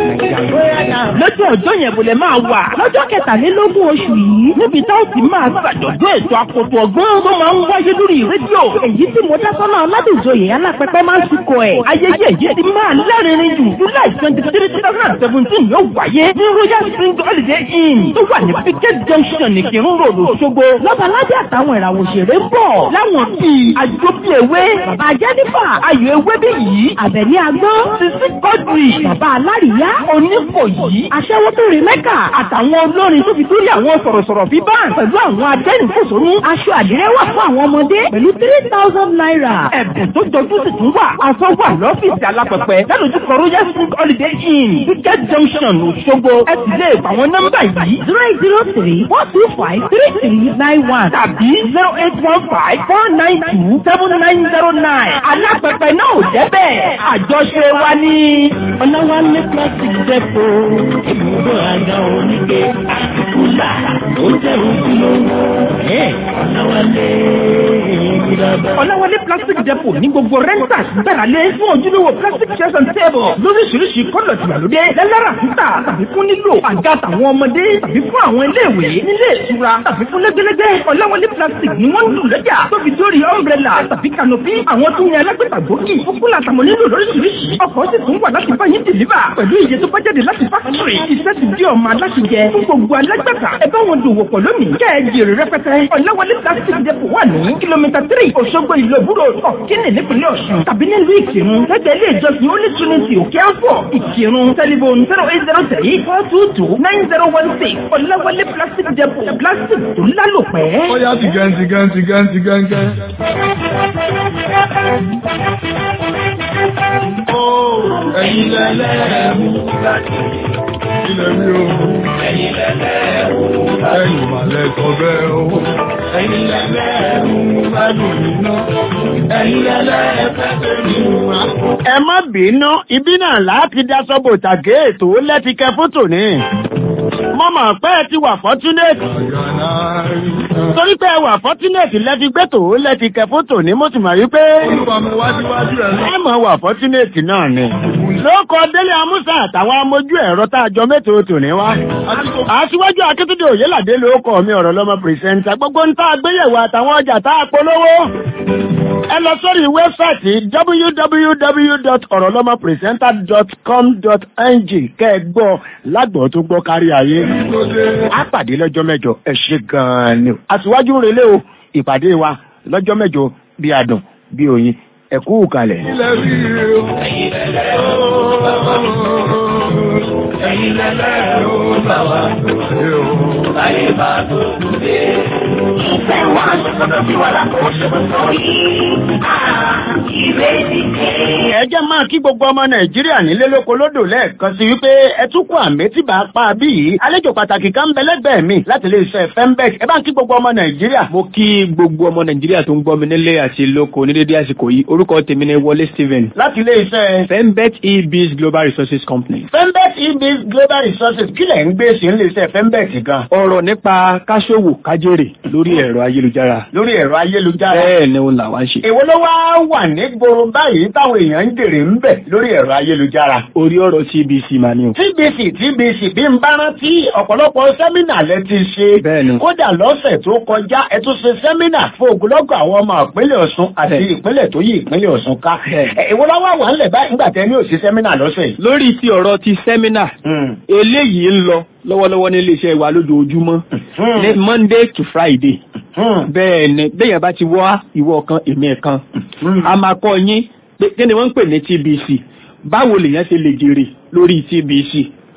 lọ́jọ́ ọjọ́ yẹn bò lè máa wà lọ́jọ́ kẹtàlélógún oṣù yìí níbi tá ó ti máa ṣàjọ̀dún ètò àkótó ọgbọ́n tó máa ń wáyé lórí rédíò èyí tí mo dá sọ́nà aládùnjoyè alápẹ̀pẹ̀ máa ń tukọ̀ ẹ̀ ayẹyẹ yìí ti máa lẹ́rìnrin jù july twenty three two thousand and seventeen yóò wáyé ní royal spring holiday inn tó wà ní picket junction ìkírun road òṣogbo lọ́baládé àtàwọn ìràwọ̀ òṣèré ń bọ̀ láwọn bíi àjọpìlẹ̀wé bàbá jẹ́nífà ayọ̀ ewé bí yìí àbẹ̀ní agbọ́n sisi kọ́dùrì bàbá alárìíyá onífòyí aṣẹ́wóbìnrin mẹ́kà àtàwọn olórin tó fi dórí àwọn sọ̀rọ̀sọ̀rọ̀ bíbán pẹ̀lú àwọn adẹ́rìnfòsónú aṣọ àdìrẹ́ wà fún àwọn ọmọdé pẹ̀lú three thousand naira ẹ̀bùn tó jọjú sì tún wà aṣọ wà lọ́fíìsì alápẹ̀pẹ̀ lálójúkọ royal spring holiday inn ticket junction òṣogbo ẹ sì lè pa àwọn nọ́mbà yìí zero eight zero three four two five three three nine one tàbí zero eight one five four nine two seven nine zero nine alápẹ̀pẹ̀ náà ò jẹ́ bẹ́ẹ̀ àjọṣe wa ní ọ̀nàwálé plastic depo ibùdó àga oníke àtìkúlà ó jẹ́ ojúlówó ọ̀nàwálé ìgbìdàbà. ọ̀nàwálé plastic depo ní gbogbo renters gbẹ̀rẹ̀lé fún ojúlówó plastic chairs and table lóríṣiríṣi kọ́lọ̀ tìgbàlódé lẹ́lẹ́rà títà tàbí fún nílò àga tàwọn ọmọdé tàbí fún àwọn iléèwé nílé ìtura tàbí fún lẹ́gbẹ́lẹ́gbẹ́ ọ̀làwálé plastic ni wọ́n ń lò lọ́jà tó fi dórí umbrella tàbí canopy àwọn tó ń yan alágbèbà gbòógì fúkúlà àtàwọn nílò lóríṣiríṣi ọkọ̀ sì tún wà láti bá yín dìlíbà pẹ̀lú iye tó bá jáde láti fákítírì iṣẹ́ ti di ọmọ aláṣẹjẹ fún gbogbo alágbàtà ẹ bá wọn dòwò pọ̀ lónìí kẹ́ ẹ jèrè rẹpẹtẹ ọ̀làwálé plastic depot wà ní kìlómítà tírì òṣogbo ìlú òbúrò ọ̀kínì nípínlẹ̀ ọ̀ṣun tàbí nílùú ìkírun lẹ́gbẹ̀ẹ́ ilé ìjọsìn ó ní trinity òkè àfọ̀ ìkírun tẹlifon zero eight zero three four two two nine zero one six ọ̀làwálé plastic depot plastic tó lálòpẹ́. Ó yá tìgẹ́ tìgẹ́ tìgẹ́ tìgẹ́ tìgẹ́. Ẹ̀yin lẹ́lẹ́rú láti ilẹ̀ mi o. Ẹ̀yin lẹ́lẹ́rú ẹ̀yin màlẹ́ sọ bẹ́ẹ̀ o. Ẹ̀yin lẹ́lẹ́rú ládùn nínú. Ẹ̀yin lẹ́lẹ́fẹ́ mi wá. ẹ má bínú ibi náà láti dá sọ́bò tàgé ètò lẹ́tìkẹ́ fótò ní. mo mọ̀ pé ẹ ti wà fọ́túnẹ̀tì. torí pé ẹ wà fọ́túnẹ̀tì lẹ́fi gbé tò ó lẹ́tìkẹ́ fótò ní mo sì mọ̀ wípé. Olúwa mi wájúwájú ẹ̀ lọ. ẹ mọ̀ wà fọ́túnẹ̀tì náà ni. lóko délé amúsà àtàwọn amójú ẹ̀rọ tá a jọ mẹ́tò tò ní wá. aṣíwájú akíntúndé òyìnládé lóko mi ọ̀rọ̀ lọ́mọ pìrìsẹ́ńtà gbogbo ń tá a gbéyẹ̀wò àtàwọn ọjà tá a polówó ẹ lọ sórí wẹ́bsáìtì www.orolomopresenter.com.ng kẹ́ ẹ gbọ́ lágbọ̀ọ́ tó gbọ́ kárí ayé. a pàdé lọ́jọ́ mẹ́jọ ẹ ṣe gan-an ni. aṣíwájú ń relé o ìpàdé wa lọ́jọ́ mẹ́jọ bí adùn bí oyin ẹ kú kalẹ̀. Ilẹ̀ rí o. Ẹ̀yin lẹ́lẹ́rú bá wa lóde o. Láyé bá tó dé. Ìfẹ́ wa sọ́dọ̀ sí wa lápò ṣòro yìí. Ìrètí kéré. ẹ jẹ́ máa kí gbogbo ọmọ nàìjíríà nílé lóko lódò lẹ́ẹ̀kan sí wípé ẹ tún kú àmì tí bá a pa bí yìí àlejò pàtàkì kan ń bẹ lẹ́gbẹ̀ẹ́ mi láti lè ṣe fembec ẹ bá ń kí gbogbo ọmọ nàìjíríà. mo kí gbogbo ọmọ nàìjíríà tó ń gbọ́ mi nílé àti lóko ní dédé àsìkò yìí orúkọ tèmi ni wọlé stephen. láti ilé iṣẹ́ fembet ebiz global resources company. fembec ebis global resources kílẹ̀ ń gbé sí ilé iṣẹ́ fembec gan. ọ̀rọ̀ nípa káṣòwò kájèrè lórí ẹ̀rọ ayélujára. lórí ẹ̀rọ ayélujára. bẹ́ẹ̀ ni òun làwa ń ṣe. èwo ló wá wà ní gbòòrò báyìí táwọn èèyàn ń jèrè ń bẹ̀ lórí ẹ̀rọ ayélujára. orí ọ̀rọ̀ tbc mà ni o. tbc tbc bí n bá rántí ọ̀pọ̀lọpọ̀ sẹ́mínà lẹ ti ṣe. bẹ́ẹ̀ni. kódà lọ́sẹ̀ tó kọjá ẹ tún ṣe sẹ́mínà fún ogunlọ́gọ̀ àwọn ọmọ ìpínlẹ̀ ọ̀ṣun àti ìpínlẹ̀ tó yí ìpínlẹ̀ ọ̀ṣun ká. èwo ló wá wà ńlẹ̀ báyìí nígbà tẹ́ ní òsì sẹ́mínà lọ́sẹ̀ yìí. lórí ti ọ̀rọ̀ ti sẹ́mínà eléyìí ń lọ lọ́wọ́lọ́wọ́ ní iléeṣẹ́ wa lójoojúmọ́ ní monday to friday bẹ́ẹ̀ ni bẹ́yẹn bá ti wá ìwọ kan èmi ẹ̀kan a máa kọ́ yín pé kí ni wọ́n ń pè ní tbc báwo lèèyàn ṣe lè jèrè lórí tbc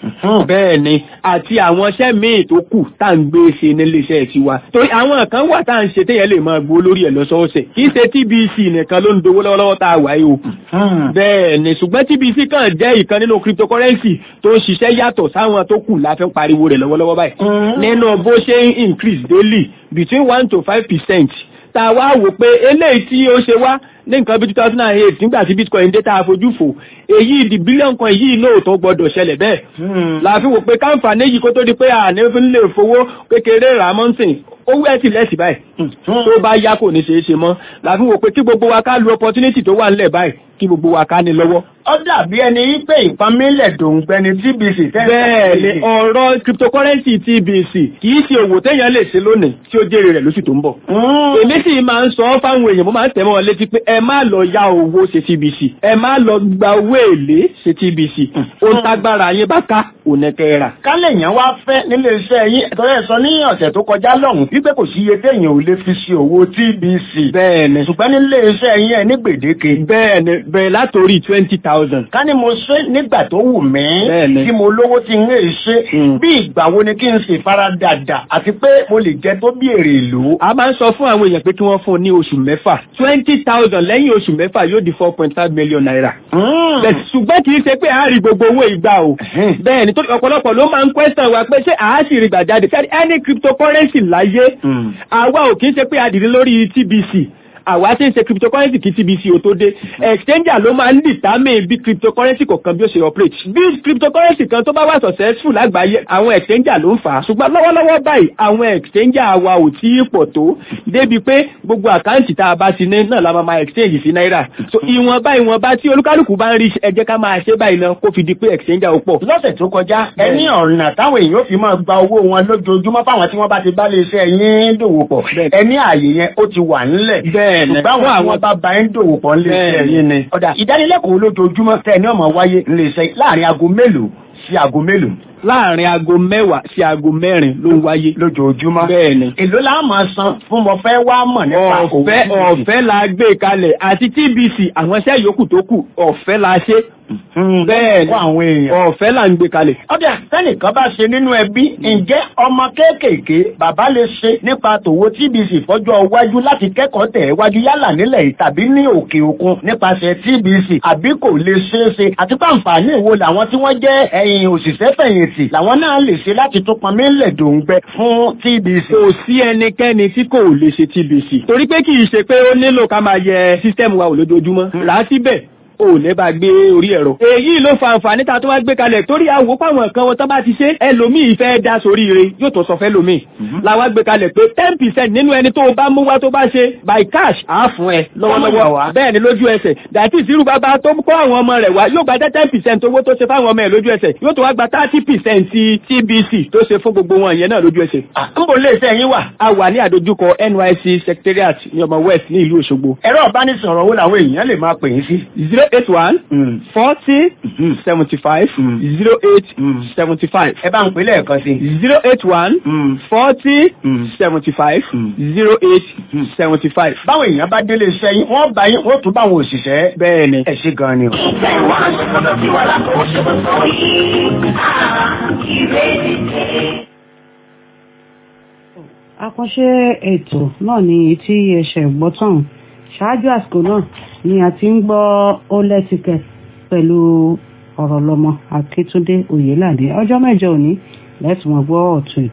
bẹ́ẹ̀ ni àti àwọn iṣẹ́ míì tó kù tá à ń gbé ṣe níléeṣẹ́ tiwa torí àwọn kan wà tá à ń ṣe téèyàn lè máa gbó lórí ẹ̀ lọ́sọ̀ọ̀sẹ̀ kì í ṣe tbc nìkan ló ń dowó lọ́wọ́lọ́wọ́ tá a wà yìí o bẹ́ẹ̀ ni ṣùgbọ́n tbc kan jẹ́ ìkan nínú cryptocurrency tó ń ṣiṣẹ́ yàtọ̀ sáwọn tó kù la fi ń pariwo rẹ̀ lọ́wọ́lọ́wọ́ báyìí nínú bó ṣe ń increase daily between one to five percent tá a wá wò pé eléyìí tí ó ṣe wá ní nǹkan bí two thousand and eight nígbà tí bitcoin dé tá a fojú fò èyí di bílíọ̀nù kan yìí lóòótọ́ gbọ́dọ̀ ṣẹlẹ̀ bẹ́ẹ̀. la fi wò pé káǹfààní yìí kó tó di pé àní fi ń lè fowó kékeré rà mọ́ǹsìn owó ẹ̀ sì lẹ́sì báyìí tó bá yá kò ní ṣeé ṣe mọ́ la fi wò pé kí gbogbo wa ká lu opportunity tó wà nílẹ̀ báyìí kí gbogbo wa ká ní lọ́wọ́. ó dàbí ẹni wípé ìpamílẹ̀ dòǹgbẹ́ni tbc tẹ́lẹ̀. bẹ́ẹ̀ ni ọ̀rọ̀ cryptocurrency tbc kì í ṣe òwò téèyàn lè ṣe lónìí tí ó jèrè rẹ̀ lóṣù tó ń bọ̀. èmi sì máa ń sọ fáwọn èèyàn mo máa ń tẹ̀ mọ́ wọn létí pé ẹ má lọ yá owó ṣe tbc ẹ má lọ gba owó èlé ṣe tbc ó ń tágbára yín bá ká ònẹ̀kẹ́ rà. kálẹ̀ yẹn wá fẹ́ nílé iṣẹ́ yín ẹ̀tọ́rẹ́ sọ ní ọ̀sẹ̀ tó kọjá lọ́hùn wípé kò sí iye téèyàn ò lè fi ṣe owó tbc. bẹ́ẹ̀ni ṣùgbọ́n nílé iṣẹ́ yín ẹ ní gbèdéke. bẹ́ẹ̀ni bẹ́ẹ̀ látòrí twenty thousand. ká ní mo ṣe nígbà tó wù mí. bẹ́ẹ̀ni tí mo lówó ti ń lè ṣe. bí ìgbà wo ni kí n ṣe faradàdà àti pé mo lè jẹ tó bí èrè ìlú. a máa ń sọ fún àwọn èèyàn pé kí wọ́n fún un ní oṣù mẹ́fà twenty thousand lẹ́yìn oṣù mẹ́fà yóò di four point five million naira. ṣùgbọ́n kì í ṣe pé a rí gbogbo owó ìgbà o. bẹ́ẹ̀ ni ọ̀pọ̀lọpọ̀ ló máa ń question wa pé ṣé àá sì rí gbà jáde any cryptocurrency láyé àwa ò kì í ṣe pé a dìde lórí tbc àwa tí ń ṣe cryptocurrency kí tbc ò tó dé exchanger ló máa ń determine bí cryptocurrency kọ̀ọ̀kan bí ó ṣe operate bí cryptocurrency kan tó bá wà successful lágbàáyé àwọn exchanger ló ń fà á ṣùgbọ́n lọ́wọ́lọ́wọ́ báyìí àwọn exchanger wa ò tí ì pọ̀ tó débi pé gbogbo àkáǹtì tá a bá ti ní náà la máa máa exchange sí náírà so ìwọ̀nba ìwọ̀nba tí olúkálùkù bá ń rí ẹ jẹ́ ká máa ṣe báyìí náà kó fi di pé exchanger ó pọ̀. lọ́sẹ̀ tó kọjá ẹni ọ̀nà táwọn èèyàn fi máa gba owó wọn lójoojúmọ́ fáwọn tí wọ́n bá ti bá lè ṣe ẹ̀yìn dòwò pọ̀ ẹni ààyè yẹn ó ti wà ńlẹ̀ bẹ́ẹ̀ ni ṣùgbọ́n àwọn àwọn bá ba ẹ̀ ń dòwò pọ̀ ńlẹ̀ iṣẹ́ yín ni. ọ̀dà ìdánilẹ́kọ̀ọ́ lójoojúmọ́ tẹ̀ ní ọmọ wáyé ńlẹ̀ iṣẹ́ láàrin aago mélòó sí aago mélòó. láàrin aago mẹ́wàá sí aago mẹ́rin ló ń wáyé. lójoojúmọ́. bẹ́ẹ̀ ni. èló la máa san fún mo fẹ́ wá mọ̀ nípa òwò ọ̀fẹ́ ọ̀fẹ́ la gbé kalẹ̀ àti tbc àwọn iṣẹ́ yòókù tó kù ọ̀fẹ́ la ṣe. bẹ́ẹ̀ ni àwọn èèyàn. ọ̀fẹ́ là ń gbé kalẹ̀. ọ̀dà sẹ́nìkan bá ṣe nínú ẹbí ǹjẹ́ ọmọ kéékèèké bàbá lè ṣe nípa tòwó tbc fọ́jọ́ iwájú láti kẹ́kọ̀ọ́ tẹ̀ wájú yálà nílẹ̀ yìí tàbí ní òkè òkun nípasẹ̀ tbc àbí kò lè ṣeé ṣe àti pé àǹfààní ìwo làwọn tí wọ́n jẹ́ ẹ̀yìn òṣìṣẹ́ fẹ̀yìntì làwọn náà lè ṣe láti tún pọnmi lẹ̀ dòǹgbẹ fún tbc. kò sí ẹnikẹ́ni tí kò lè ṣe tbc torí pé kì í ṣe pé ó nílò ká máa yẹ sísítẹ́ẹ̀mù wa wò lójoojúmọ́ rà á síbẹ̀ ò ní bá gbé orí ẹ̀rọ. èyí ló fa àǹfààní tá a tó wá gbé kalẹ̀ torí àwò pàwọn nǹkan wọn tó bá ti ṣe ẹlòmíì fẹ́ dá sórí ire yóò tó sọ fẹ́ lòmíì. làwa gbé kalẹ̀ pé ten percent nínú ẹni tó o bá mú wá tó bá ṣe by cash á fún ẹ lọ́wọ́lọ́wọ́ bẹ́ẹ̀ ni lójú ẹsẹ̀ dàtí ìsirú bàbá tó kọ́ àwọn ọmọ rẹ̀ wá yóò gba ten percent owó tó ṣe fáwọn ọmọ ẹ̀ lójú ẹsẹ̀ yóò tó wá gba thirty percent ti tbc tó ṣe fún gbogbo wọn yẹn náà lójú ẹsẹ̀. n bò lè ṣe ẹyin wà. a wà ní àdójúkọ nysc secretariat ní ọmọ west ní ìlú òṣogbo. ẹ̀rọ ìbánisọ̀rọ̀ wo làwọn èèyàn lè máa pè yín sí. zero eight one forty seventy five zero eight seventy five. ẹ bá ń pè lẹ́ẹ̀kan sí. zero eight one forty seventy five zero eight seventy five. báwọn èèyàn bá délé iṣẹ́ yín wọ́n bá yín wọ́n tún báwọn òṣìṣẹ́. bẹ́ẹ̀ ni. ẹ ṣe gan ni o. àkànṣe ètò náà ni tí ẹsẹ̀ gbọ́tàn ṣáájú àsìkò náà ni a ti ń gbọ́ ó lẹ́tìkẹ̀ pẹ̀lú ọ̀rọ̀ lọ́mọ akíntúndé oyèládé ọjọ́ mẹ́jọ òní lẹ́tùmọ̀ gbọ́ ọ̀tún